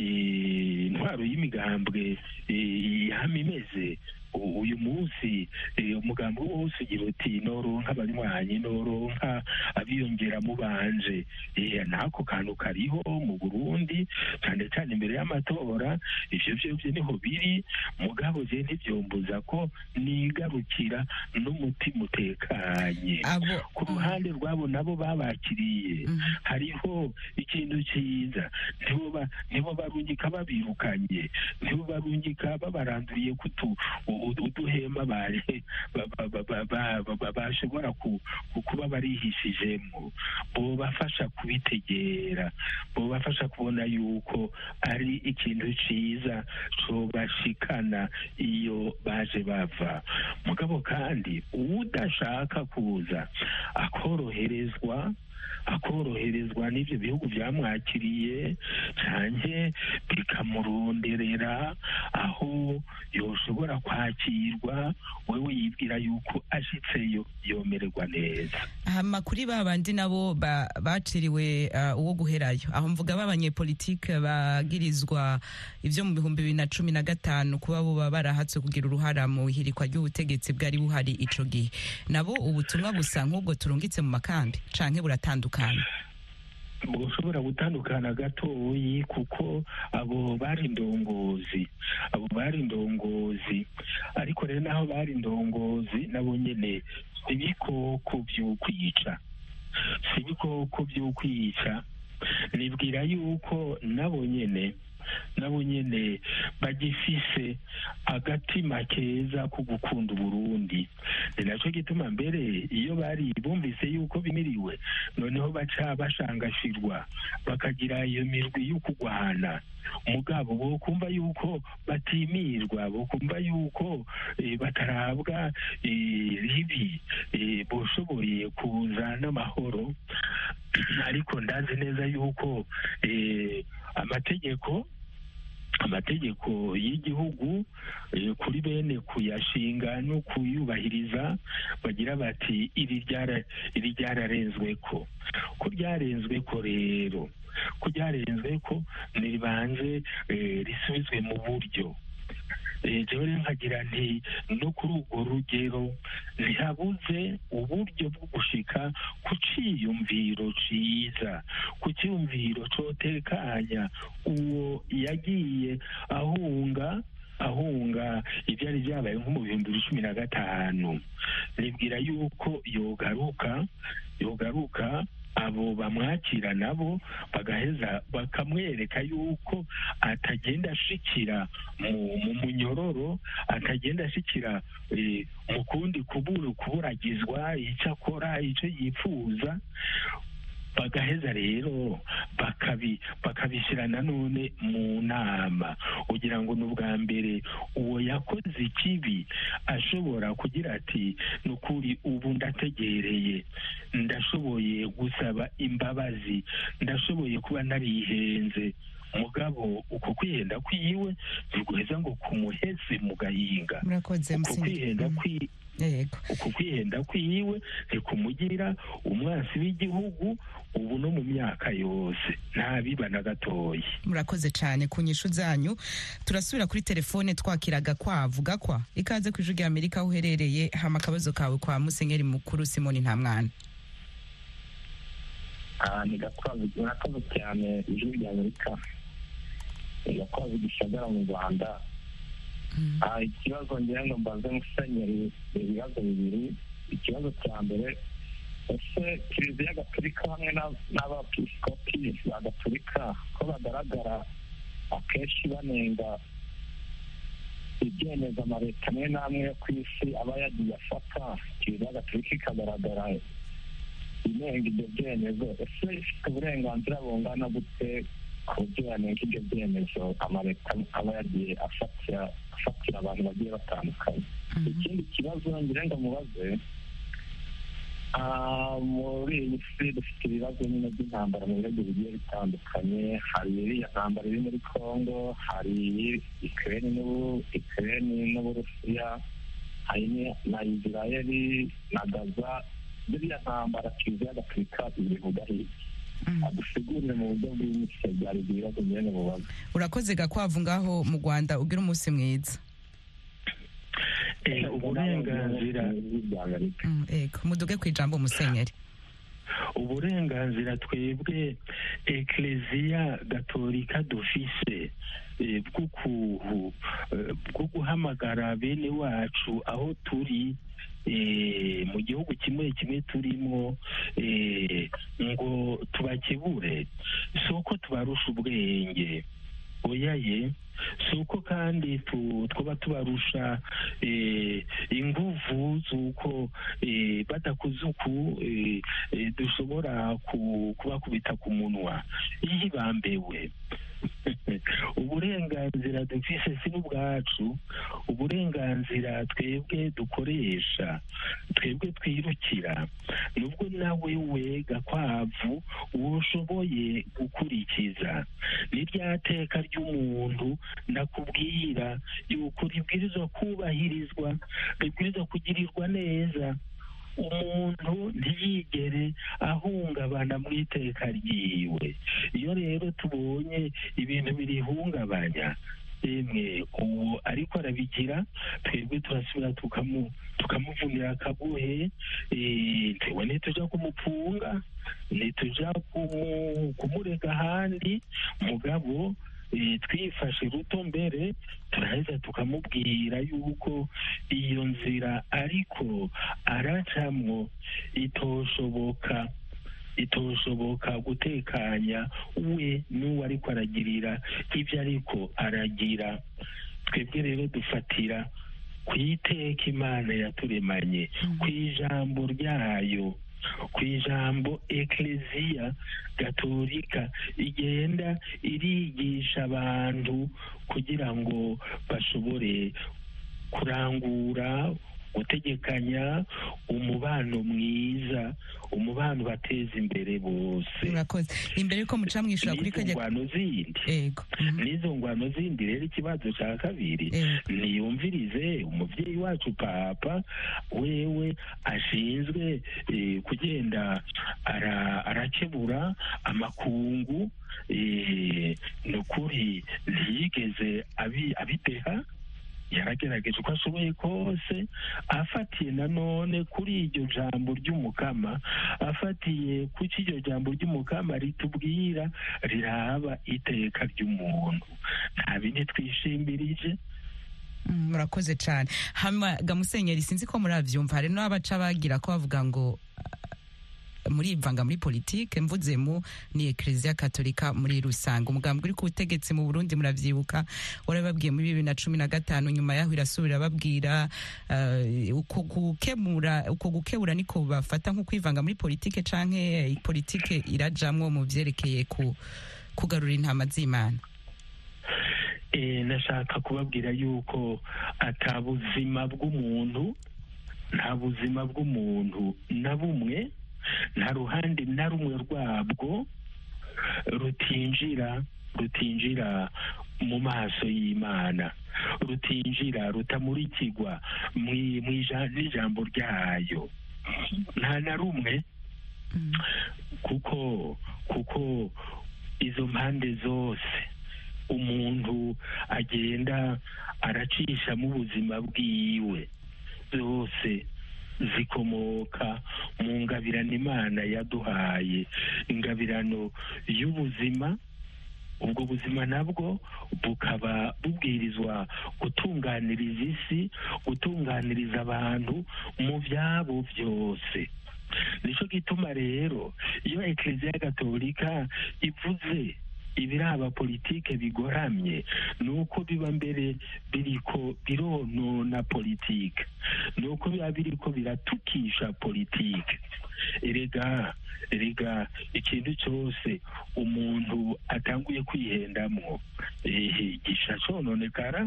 S4: eh, intwaro y'imigambwe eh, yama imeze U- uyu munsi eh, umugambi wose ugira uti noronka abanywanyi noronka abiyongera mu banje Eh, n'ako kantu kariho mu burundi cyane cyane imbere y'amatora ivyo vyovyo niho biri mugabo je ntivyombuza ko nigarukira n'umutima utekanye
S1: abo
S4: ku ruhande rwabo nabo babakiriye
S1: Mhm.
S4: hariho ikintu cyiza nibo ba- nibo barungika babirukanye nibo barungika babaranduriye kutu u- uduhema bari ba- ba- ba- ba- ba- ba- ba- bashobora ku- ku- kuba barihishijemo bobafasha kubitegera bobafasha kubona yuko ari ikintu cyiza cobashikana iyo baje bava mugabo kandi udashaka kuza akoroherezwa akoroherezwa n'ibyo bihugu byamwakiriye canke bikamuronderera aho yoshobora kwakirwa wewe yibwira yuko ashitseyo yomererwa neza
S1: hama kuri ba bandi nabo ba- baciriwe uh, uwo guherayo aho mvuga b'abanyepolitike bagirizwa ivyo mu bihumbi bibiri na cumi na gatanu kuba boba barahatswe kugira uruhara mu ihirikwa ry'ubutegetsi bwari buhari ico gihe nabo ubutumwa busa nk'ubwo turungitse mu makambi canke buratandukana
S4: bushobora gutandukana gatoyi kuko abo bari indongozi abo bari indongozi ariko rero naho bari indongozi nabo nyene si ibikoko vy'ukwica si ibikoko vy'ukwica nibwira yuko nabo nyene nabo nyene bagifise agatima keza ko gukunda uburundi ni naco gituma mbere iyo bari bumvise yuko bimiriwe noneho baca bashangashirwa bakagira iyo mirwi yo kugwana mugabo bo kumva yuko batimirwa bo kumva yuko eh, batarabwa eh, ribi eh, boshoboye kuza n'amahoro ariko ndazi neza yuko eh, amategeko amategeko y'igihugu eh, kuri bene kuyashinga no kuyubahiriza bagira bati iri ryara iri ryararenzwe ko ko ryarenzwe ko rero ko ryarenzwe ko niribanze eh, risubizwe mu buryo Eh, jewe rero nkagira nti no kuri urwo rugero ntihabuze uburyo bwo gushika ku ciyumviro ciza ku cyumviro cotekanya uwo yagiye ahunga ahunga ibyari byabaye nko mu bihumbi bibiri cumi na gatanu nibwira yuko yogaruka yogaruka abo bamwakira nabo bagaheza bakamwereka yuko atagenda ashikira mu mu munyororo atagenda ashikira eh, mu kundi kubura kuburagizwa icyo akora icyo yifuza bagaheza rero bakabi bakabishyira nanone mu nama kugira ngo ni ubwa mbere uwo yakoze ikibi ashobora kugira ati ni ukuri ubu ndategereye ndashoboye gusaba imbabazi ndashoboye kuba narihenze mugabo uko kwihenda kwiwe ntiguheza ngo kumuheze mu gahinga
S1: murakoze
S4: uko
S1: musenyeri
S4: kwihenda
S1: Mm,
S4: kwi
S1: yego
S4: uku kwihenda kwiwe ntikumugira umwansi w'igihugu ubu no mu myaka yose ntabiba na gatoya
S1: murakoze cyane ku nyishu zanyu turasubira kuri telefone twakiraga kwavu gakwa ikaze ku ijwi rya amerika aho uherereye hama akabazo kawe kwa musenyeri mukuru simoni ntamwana
S9: ni gakwavu murakoze cyane ijwi rya amerika ni gakwavu gisagara mu rwanda Ah, ikibazo ngira ngo mbaze musenyeri ibibazo bibiri ikibazo cya mbere ese kiliziya gatolika hamwe na- n'abepiskopi ba gatolika ko bagaragara akenshi banenga ibyemezo amaleta amwe n'amwe yo ku isi aba yagiye afata kiliziya gatolika ikagaragara inenga ibyo byemezo ese ifite uburenganzira bungana gute ku buryo yanenga ibyo byemezo amaleta aba yagiye afatira afatira abantu bagiye batandukanye ikindi kibazo ngira ngo mubaze ah, muri iyi si dufite ibibazo nyine by'intambara mu bihugu bigiye bitandukanye hari iriya ntambara iri muri congo hari ikireni n'ubu ikireni n'uburusiya hari ni- na isirayeli na gaza biriya ntambara kiliziya gatolika ibivuga hirya adusigurire mu buryo bw'imitwe byari ibyo bibazo nyine mubaze
S1: urakoze gakwavu ngaho mu rwanda ugira umunsi mwiza
S4: Eh, uburenganzira
S1: Mm, yego muduge ku ijambo musenyeri
S4: uburenganzira twebwe ekleziya gatolika dufise eh, bwo ku- eh, bwo guhamagara bene wacu aho turi eh, mu gihugu kimwe kimwe turimo eh, ngo tubakebure si uko tubarusha ubwenge oyaye si uko kandi tu- twaba tubarusha eh, inguvu z'uko eh, badakoze uku eh, eh, dushobora ku- kubakubita ku munwa iyo bambewe uburenganzira dufise si n'ubwacu uburenganzira twebwe dukoresha twebwe twirukira nubwo nawe we gakwavu woshoboye gukurikiza ni rya teka ry'umuntu ndakubwira yuko ribwirizwa kubahirizwa ribwirizwa kugirirwa neza umuntu ntiyigere ahungabana mu iteka ryiwe iyo rero tubonye ibintu birihungabanya emwe uwo ariko arabigira twebwe turasubira tukamu tukamuvunira akagohe eh, twebwe ntituja kumupfunga ntituja kumu- kumurega ahandi mugabo eh, twifashe ruto mbere turaheza tukamubwira yuko iyo nzira ariko aracamwo itoshoboka itoshoboka gutekanya we n'uwo ariko aragirira ibyo ariko aragira twebwe rero dufatira ku iteka imana yaturemanye ku ijambo ryayo ku ijambo ekleziya gatolika igenda irigisha abantu kugira ngo bashobore kurangura gutegekanya umubano mwiza umubano bateza imbere bose
S1: murakoze imbere yuko muca mwishura kuri
S4: n'izo
S1: kajya
S4: ngwano zindi
S1: yego Mhm.
S4: n'izo ngwano zindi rero ikibazo cya kabiri
S1: Yego.
S4: niyumvirize umubyeyi wacu papa wewe ashinzwe eh, kugenda ara- arakebura amakungu eh, ni ukuri ntiyigeze abi- abideha yaragerageje uko ashoboye kose afatiye nanone kuri iryo jambo ry'umukama afatiye kuki iryo jambo ry'umukama ritubwira riraba iteka ry'umuntu nta bindi twishimbirije
S1: murakoze cyane hama gamusenyeri sinzi ko murabyumva hari n'abaca bagira ko bavuga ngo murivanga muri politike mvuze mu ni ekereziya katolika muri rusange umugambi uri ku butegetsi mu burundi muravyibuka warababwiye muri bibiri na cumi na gatanu nyuma yaho irasubira babwira uko gukemura uko gukebura niko bafata nko kwivanga muri politike canke politike irajamwo mu vyerekeye ku kugarura intama z'imana
S4: nashaka kubabwira yuko ata buzima bw'umuntu nta buzima bw'umuntu na bumwe nta ruhande na rumwe rwabwo rutinjira rutinjira mu maso y'imana rutinjira rutamurikirwa n'ijambo ryayo nta na rumwe kuko kuko izo mpande zose umuntu agenda aracisha mu buzima bwiwe zose zikomoka mu ngabirano imana yaduhaye ingabirano y'ubuzima ubwo buzima nabwo bukaba bubwirizwa gutunganiriza isi gutunganiriza abantu mu byabo byose nicyo gituma rero iyo ekereziya gatolika ivuze ibiraba politike bigoramye ni uko biba mbere biriko bironona politike ni uko biba biriko biratukisha politike erega erega ikintu cyose umuntu atanguye kwihendamwo gisha cononekara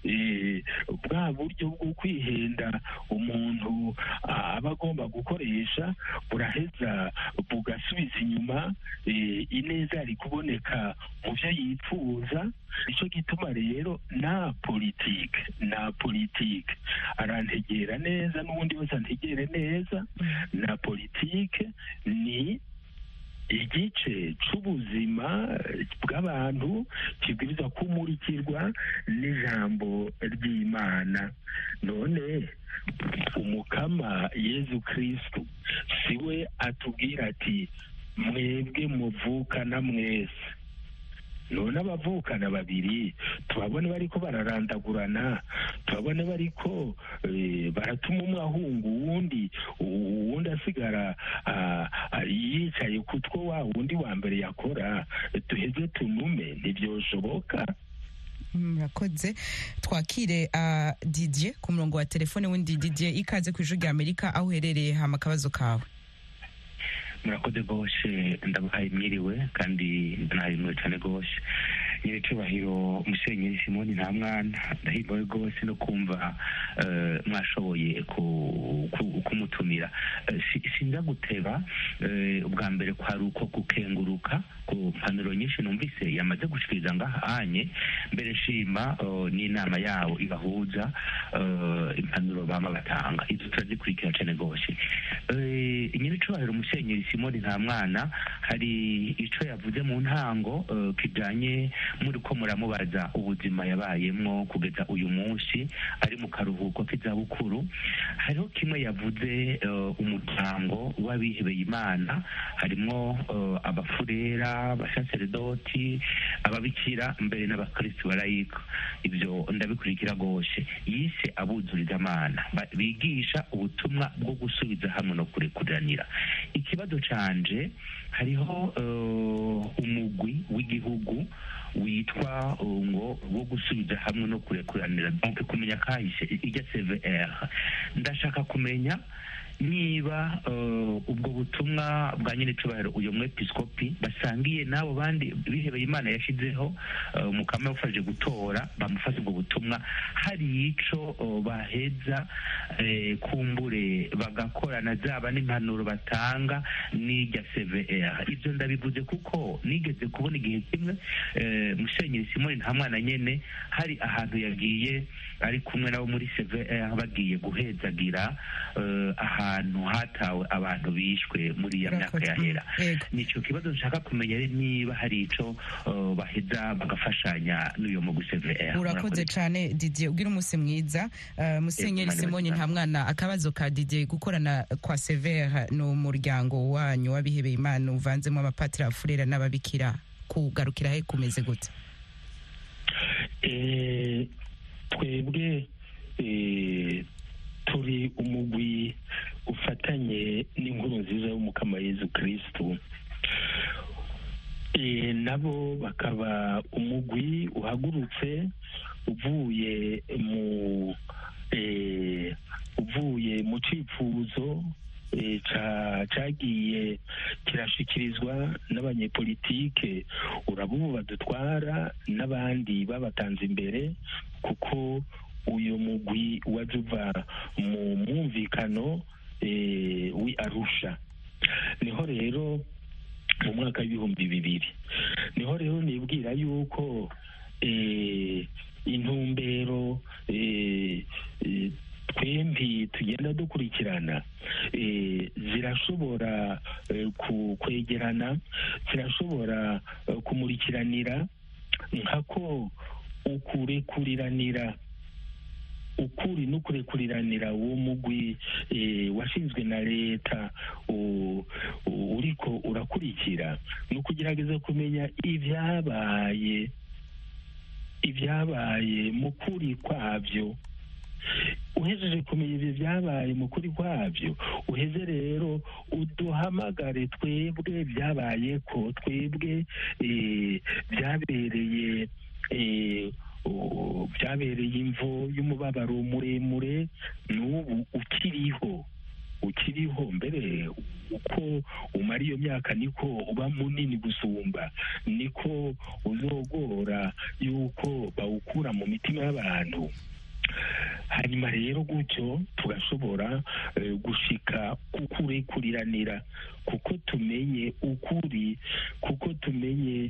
S4: bwa buryo bwo kwihenda umuntu aba agomba gukoresha buraheza bugasubiza inyuma ineza yari kuboneka mu byo yifuza nicyo gituma rero na politike na politike arantegera neza n'ubundi wese antegere neza na politike ni igice c'ubuzima bw'abantu kibwiriza kumurikirwa n'ijambo ry'imana none umukama yezu kristu siwe atubwira ati mwebwe muvukana mwese none abavukana babiri tubabone bariko bararandagurana tubabone bariko baratuma umwe ahunga uwundi uwundi asigara yicaye ku two wa wundi wa mbere yakora duheze tunume ntibyoshoboka
S1: murakoze twakire didier ku murongo wa telefone wundi didier ikaze ku ijwi rya amerika aho uherereye hama akabazo kawe
S10: murakoze rwose ndabahaye mwiriwe kandi ndanahimwe cyane rwose nyiri cyubahiro musenyeri simoni nta mwana ndahimbawe rwose no kumva mwashoboye kumutumira sinza guteba ubwa mbere kwari uko gukenguruka ku mpanuro nyinshi numvise yamaze gushikiriza ngahanye mbere nshima n'inama yawo ibahuza impanuro bama batanga izo turazikurikira cyane rwose nyiri cyubahiro musenyeri simoni nta mwana hari icyo yavuze mu ntango kijyanye muri ko muramubaza ubuzima yabayemo kugeza uyu munsi ari mu karuhuko k'izabukuru hariho kimwe yavuze umuryango w'abihebeye imana harimo abafurera abasaseredoti ababikira mbere n'abakirisitu barayika ibyo ndabikurikira rwose yise abuzuriza amana bigisha ubutumwa bwo gusubiza hamwe no kurekuranira ikibazo canje hariho umugwi w'igihugu witwa ngo wo gusubiza hamwe no kurekuranira donc kumenya kahise ijya cvr ndashaka kumenya niba ubwo butumwa bwa nyine icubahiro uyu mwepiskopi basangiye n'abo bandi bihebeye imana yashyizeho mukama yafashe gutora bamufashe ubwo butumwa hari ico baheza kumbure bagakorana zaba n'impanuro batanga n'ijya cvr ibyo ndabivuze kuko nigeze kubona igihe kimwe musenyeri simoni nta mwana nyene hari ahantu yagiye ari kumwe nabo muri cvr bagiye guhezagira ahantu ahantu hatawe abantu bishwe muri iyo myaka yahera nicyo kibazo nshaka kumenya niba hari ico uh, baheza bagafashanya n'uyo mugwi CVR
S1: urakoze cyane Didier ugira umunsi mwiza uh, musenyeri Simoni nta mwana akabazo ka Didier gukorana kwa CVR no muryango wanyu wabihebeye Imana uvanzemo abapatiri afurera n'ababikira kugarukira he kumeze gute
S4: eh twebwe eh turi umugwi ufatanye n'inkuru nziza y'umukama Yezu Kristu e, nabo bakaba umugwi uhagurutse uvuye mu e, uvuye mu cifuzo e, cagiye kirashikirizwa n'abanyepolitike urabubu badutwara n'abandi babatanze imbere kuko uyu mugwi waje uva mu mwumvikano wi arusha niho rero mu mwaka w'ibihumbi bibiri niho rero nibwira yuko intumbero twembi tugenda dukurikirana zirashobora kwegerana zirashobora kumurikiranira nkako ukurekuriranira ukuri n'ukurekuriranira uwo mugwi washinzwe na leta uriko urakurikira ni ukugerageza kumenya ibyabaye ibyabaye mu kuri kwabyo uhejeje kumenya ibyo byabaye mu kuri kwabyo uheze rero uduhamagare twebwe byabaye ko twebwe byabereye byabereye imvo y'umubabaro muremure n'ubu ukiriho ukiriho mbere uko umara iyo myaka niko uba munini gusumba niko uzogora yuko bawukura mu mitima y'abantu hanyuma rero gutyo tugashobora gushika kukurekuriranira kuko tumenye ukuri kuko tumenye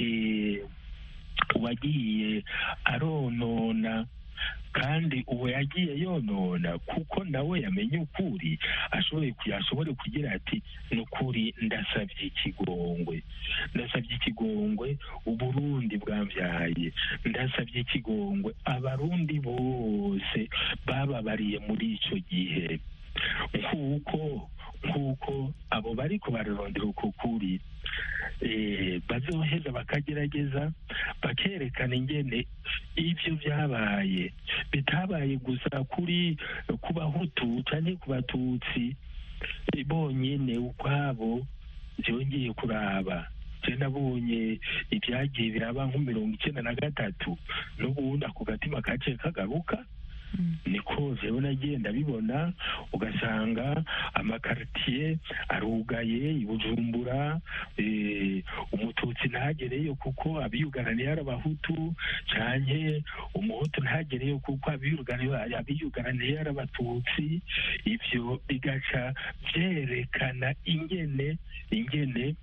S4: uwagiye aronona kandi uwo yagiye yonona kuko nawe yamenye ukuri ashoboye ashobore kugira ati ni ukuri ndasabye ikigongwe ndasabye ikigongwe uburundi bwabyaye ndasabye ikigongwe abarundi bose bababariye muri icyo gihe nk'uko nk'uko abo bari kubarondera uko kuri bazoheza bakagerageza bakerekana ingene ibyo byabaye bitabaye gusa kuri ku bahutu cyangwa ku batutsi bonyine ukwabo byongeye kuraba nabonye ibyagiye biraba nko mirongo icyenda na gatatu n'ubundi ako gatima kaciye kagaruka niko jewe nagenda bibona ugasanga amakaritiye arugaye ibujumbura umututsi ntagereyo kuko abiyugaraniye ari abahutu canke umuhutu ntagereyo kuko abiyugaraniye ari abatutsi ivyo bigaca vyerekana ingene ingene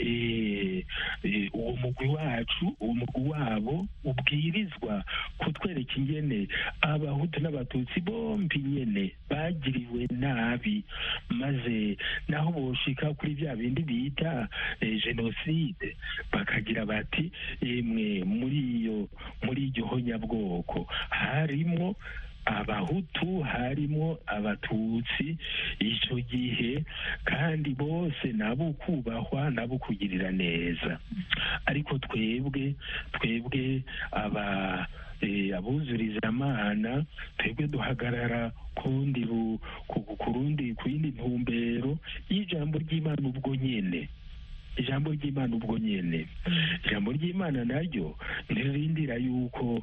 S4: uwo mugwi wacu uwo mugwi wabo ubwirizwa kutwereka ingene abahutu n'abatutsi bombi nyene bagiriwe nabi maze naho boshika kuri bya bindi bita jenoside bakagira bati emwe muri iyo muri iryo honyabwoko harimwo abahutu harimo abatutsi icyo gihe kandi bose nabo kubahwa nabo kugirira neza ariko twebwe twebwe aba abuzuriza amana twebwe duhagarara kundi ku rundi ku yindi ntumbero y'ijambo ry'imana ubwo nyine ijambo ry'imana ubwo nyine ijambo ry'imana naryo ntirindira yuko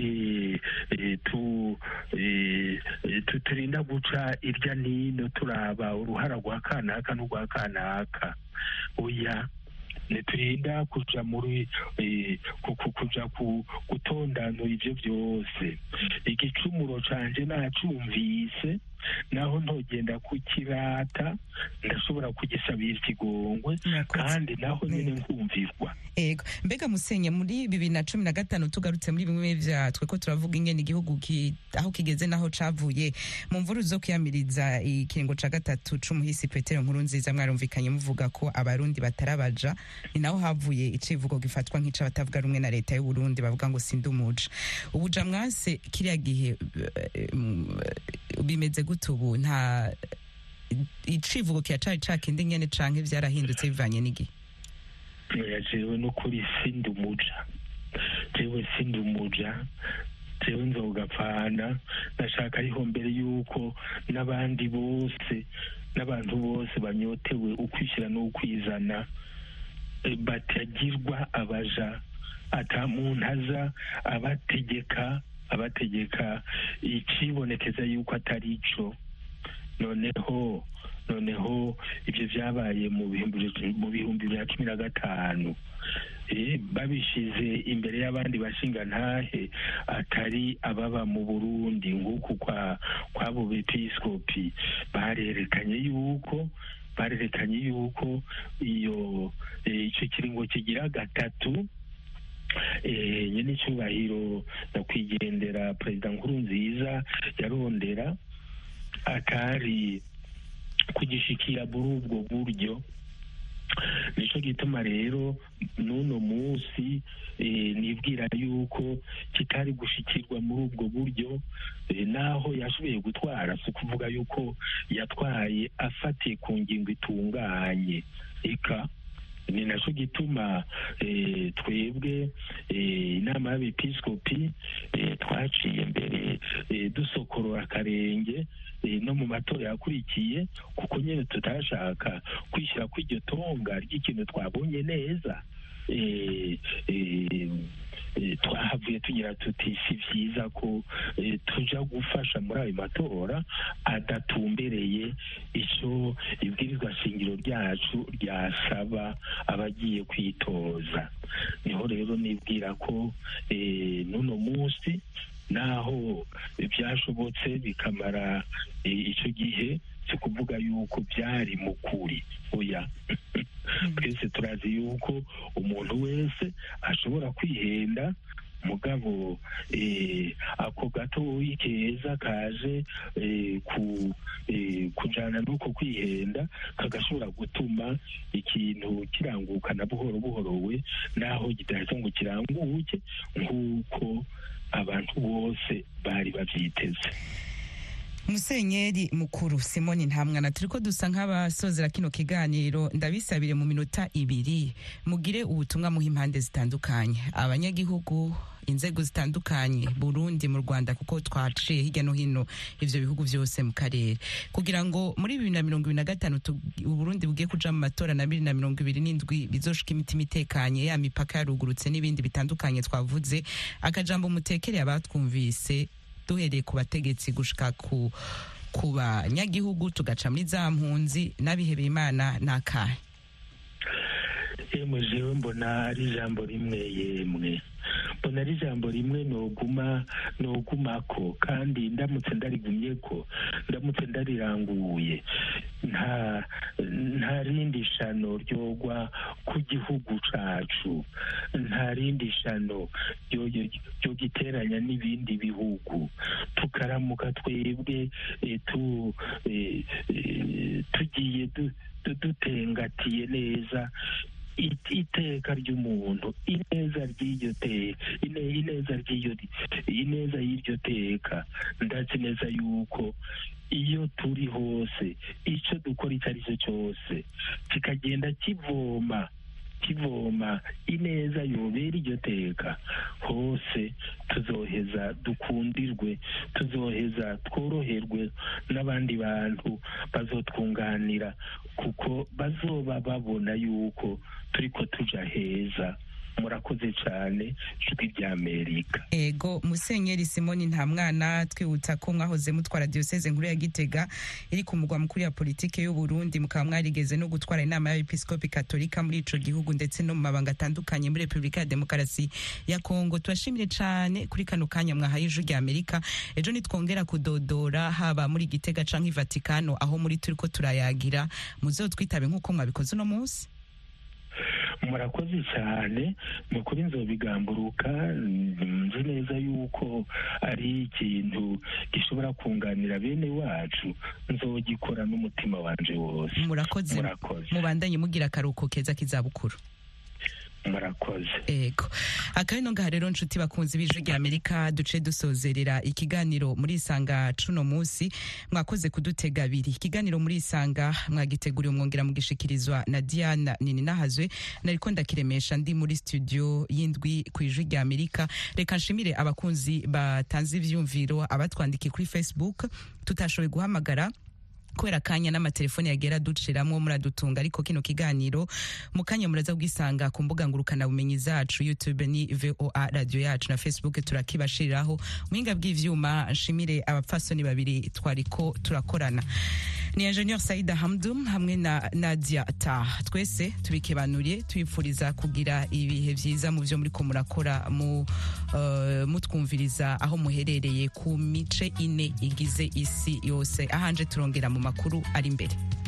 S4: turinda guca irya nino turaba uruhara rwa kanaka n'urwa kanaka oya ntiturinda kuja muri kuja gutondanura ivyo vyose igicumuro canje nacumvise naho ntogenda kukirata ndashobora kugisabira ikigongwe kandi naho nyine nkumvirwa
S1: ego mbega musenye muri bibiri na cumi na gatanu tugarutse muri bimwe vya twe ko turavuga ingene igihugu ki, aho kigeze naho cavuye mu mvuru zo kwiyamiriza ikiringo ca gatatu c'umuhisi petero nkuru nziza mwarumvikanye muvuga ko abarundi batarabaja ni naho havuye icivugo gifatwa nk'ica batavuga rumwe na leta y'u Burundi bavuga ngo sindi umuja ubuja mwase kiriya gihe bimeze gute ubu nta icivugo kiracari cakindi nyene canke vyarahindutse bivanye n'igihe
S4: jewe n'ukuri sindi umuja jewe sindi umuja jewe nzogapfana ndashaka ariho mbere y'uko n'abandi bose n'abantu bose banyotewe ukwishyira n'ukwizana batagirwa abaja ata muntu aza abategeka abategeka ikibonekeza yuko atari ico noneho noneho ibyo byabaye mu bihumbi bya cumi na gatanu babishize imbere y'abandi bashingantahe atari ababa mu burundi nk'uku kw'abo bepisikopi barerekanye yuko barerekanye yuko iyo icyo kiringo kigira gatatu nyine icyubahiro nyakwigendera perezida nkuru nziza yarondera atari kugishikira muri ubwo buryo nicyo gituma rero n'uno munsi nibwira yuko kitari gushikirwa muri ubwo buryo naho yashoboye gutwara si ukuvuga yuko yatwaye afatiye ku ngingo itunganye eka ni nacyo gituma twebwe inama y'abepisikopi twaciye mbere dusokorora akarenge no mu matora yakurikiye kuko nyine tutashaka kwishyira kw'iryo tonga ry'ikintu twabonye neza twahavuye tugira tuti si byiza ko tuja gufasha muri ayo matora adatumbereye icyo ibwirizwa shingiro ryacu ryasaba abagiye kwitoza niho rero nibwira ko n'uno munsi naho byashobotse bikamara icyo gihe si kuvuga yuko byari mu kuri oya twese turazi yuko umuntu wese ashobora kwihenda mugabo ako gatoyi keza kaje kujana n'uko kwihenda kagashobora gutuma ikintu kirangukana buhoro buhoro we naho kidahita ngo kiranguke nk'uko abantu bose bari babyiteze
S1: musenyeri mukuru simoni ntamwana turi ko dusa nk'abasozera kino kiganiro ndabisabire mu minota ibiri mugire ubutumwa muha impande zitandukanye abanyagihugu inzego zitandukanye burundi mu rwanda kuko twaciye hirya no hino ivyo bihugu vyose mu karere kugira ngo muri bibiri na mirongo ibiri na gatanu uburundi bugiye kuja mu matora na bibiri na mirongo ibiri n'indwi bizoshika imitima itekanye ya mipaka yarugurutse n'ibindi bitandukanye twavuze akajambo mutekereye abatwumvise duhereye ku bategetsi gushika ku ku banyagihugu tugaca muri za mpunzi n'abihebeye imana n'akahe
S4: yemwe jewe mbona ari ijambo rimwe yemwe mbona ari ijambo rimwe noguma nogumako kandi ndamutse ndarigumye ko ndamutse ndariranguye nta nta rindi shano ryogwa ku gihugu cacu nta rindi shano ryo giteranya n'ibindi bihugu tukaramuka twebwe tu tugiye dutengatiye neza iteka ry'umuntu ineza ry'iryo teka ineza ry'iryo ineza y'iryo teka ndazi neza yuko iyo turi hose icyo dukora icyo ari cyo cyose kikagenda kivoma kivoma ineza yobera iryo teka hose tuzoheza dukundirwe tuzoheza tworoherwe n'abandi bantu bazotwunganira kuko bazoba babona yuko turiko tuja heza murakoze cyane ijwi rya amerika
S1: ego musenyeri simoni nta mwana twibutsa ko mwahoze mutwara diyoseze nkuru ya gitega iri ku mugwa mukuru ya politike y'u Burundi mukaba mwarigeze no gutwara inama y'abepiskopi katolika muri ico gihugu ndetse no mu mabanga atandukanye muri repubulika ya demokarasi ya kongo tubashimire cane kuri kano kanya mwahaye ijwi rya amerika ejo nitwongera kudodora haba muri gitega canke i vatikano aho muri turiko turayagira muzotwitabe nk'uko mwabikoze uno munsi
S4: murakoze cyane ni ukuri nzobigamburuka nzi neza yuko ari ikintu gishobora kunganira bene wacu nzogikora n'umutima wanje wose
S1: murakoze
S4: murakoze
S1: mubandanye mugira akaruhuko keza k'izabukuru
S4: murakoze
S1: ego akabino ngaha rero nshuti bakunzi b'ijwi rya amerika duce dusozerera ikiganiro muri isanga cuno munsi mwakoze kudutega abiri ikiganiro muri isanga mwagiteguriwe mwongera mugishikirizwa na diana nini nahazwe nariko ndakiremesha ndi muri studio y'indwi ku ijwi rya amerika reka nshimire abakunzi batanze ivyumviro abatwandikiye kuri facebook tutashoboye guhamagara kubera kanya n'amatelefone yagera duciramwo muradutunga ariko kino kiganiro mu kanya muraza kugisanga ku mbuga ngurukana bumenyi zacu youtube ni voa radio yacu na facebook turakibashiriraho muhinga bw'ivyuma nshimire abapfasoni babiri twariko turakorana ni ingenieur saida hamdum hamwe na nadia ta twese tubikebanuriye tubipfuriza kugira ibihe vyiza mu vyo muriko murakora mu uh, mutwumviriza aho muherereye ku mice ine igize isi yose ahanje turongera mu makuru ari imbere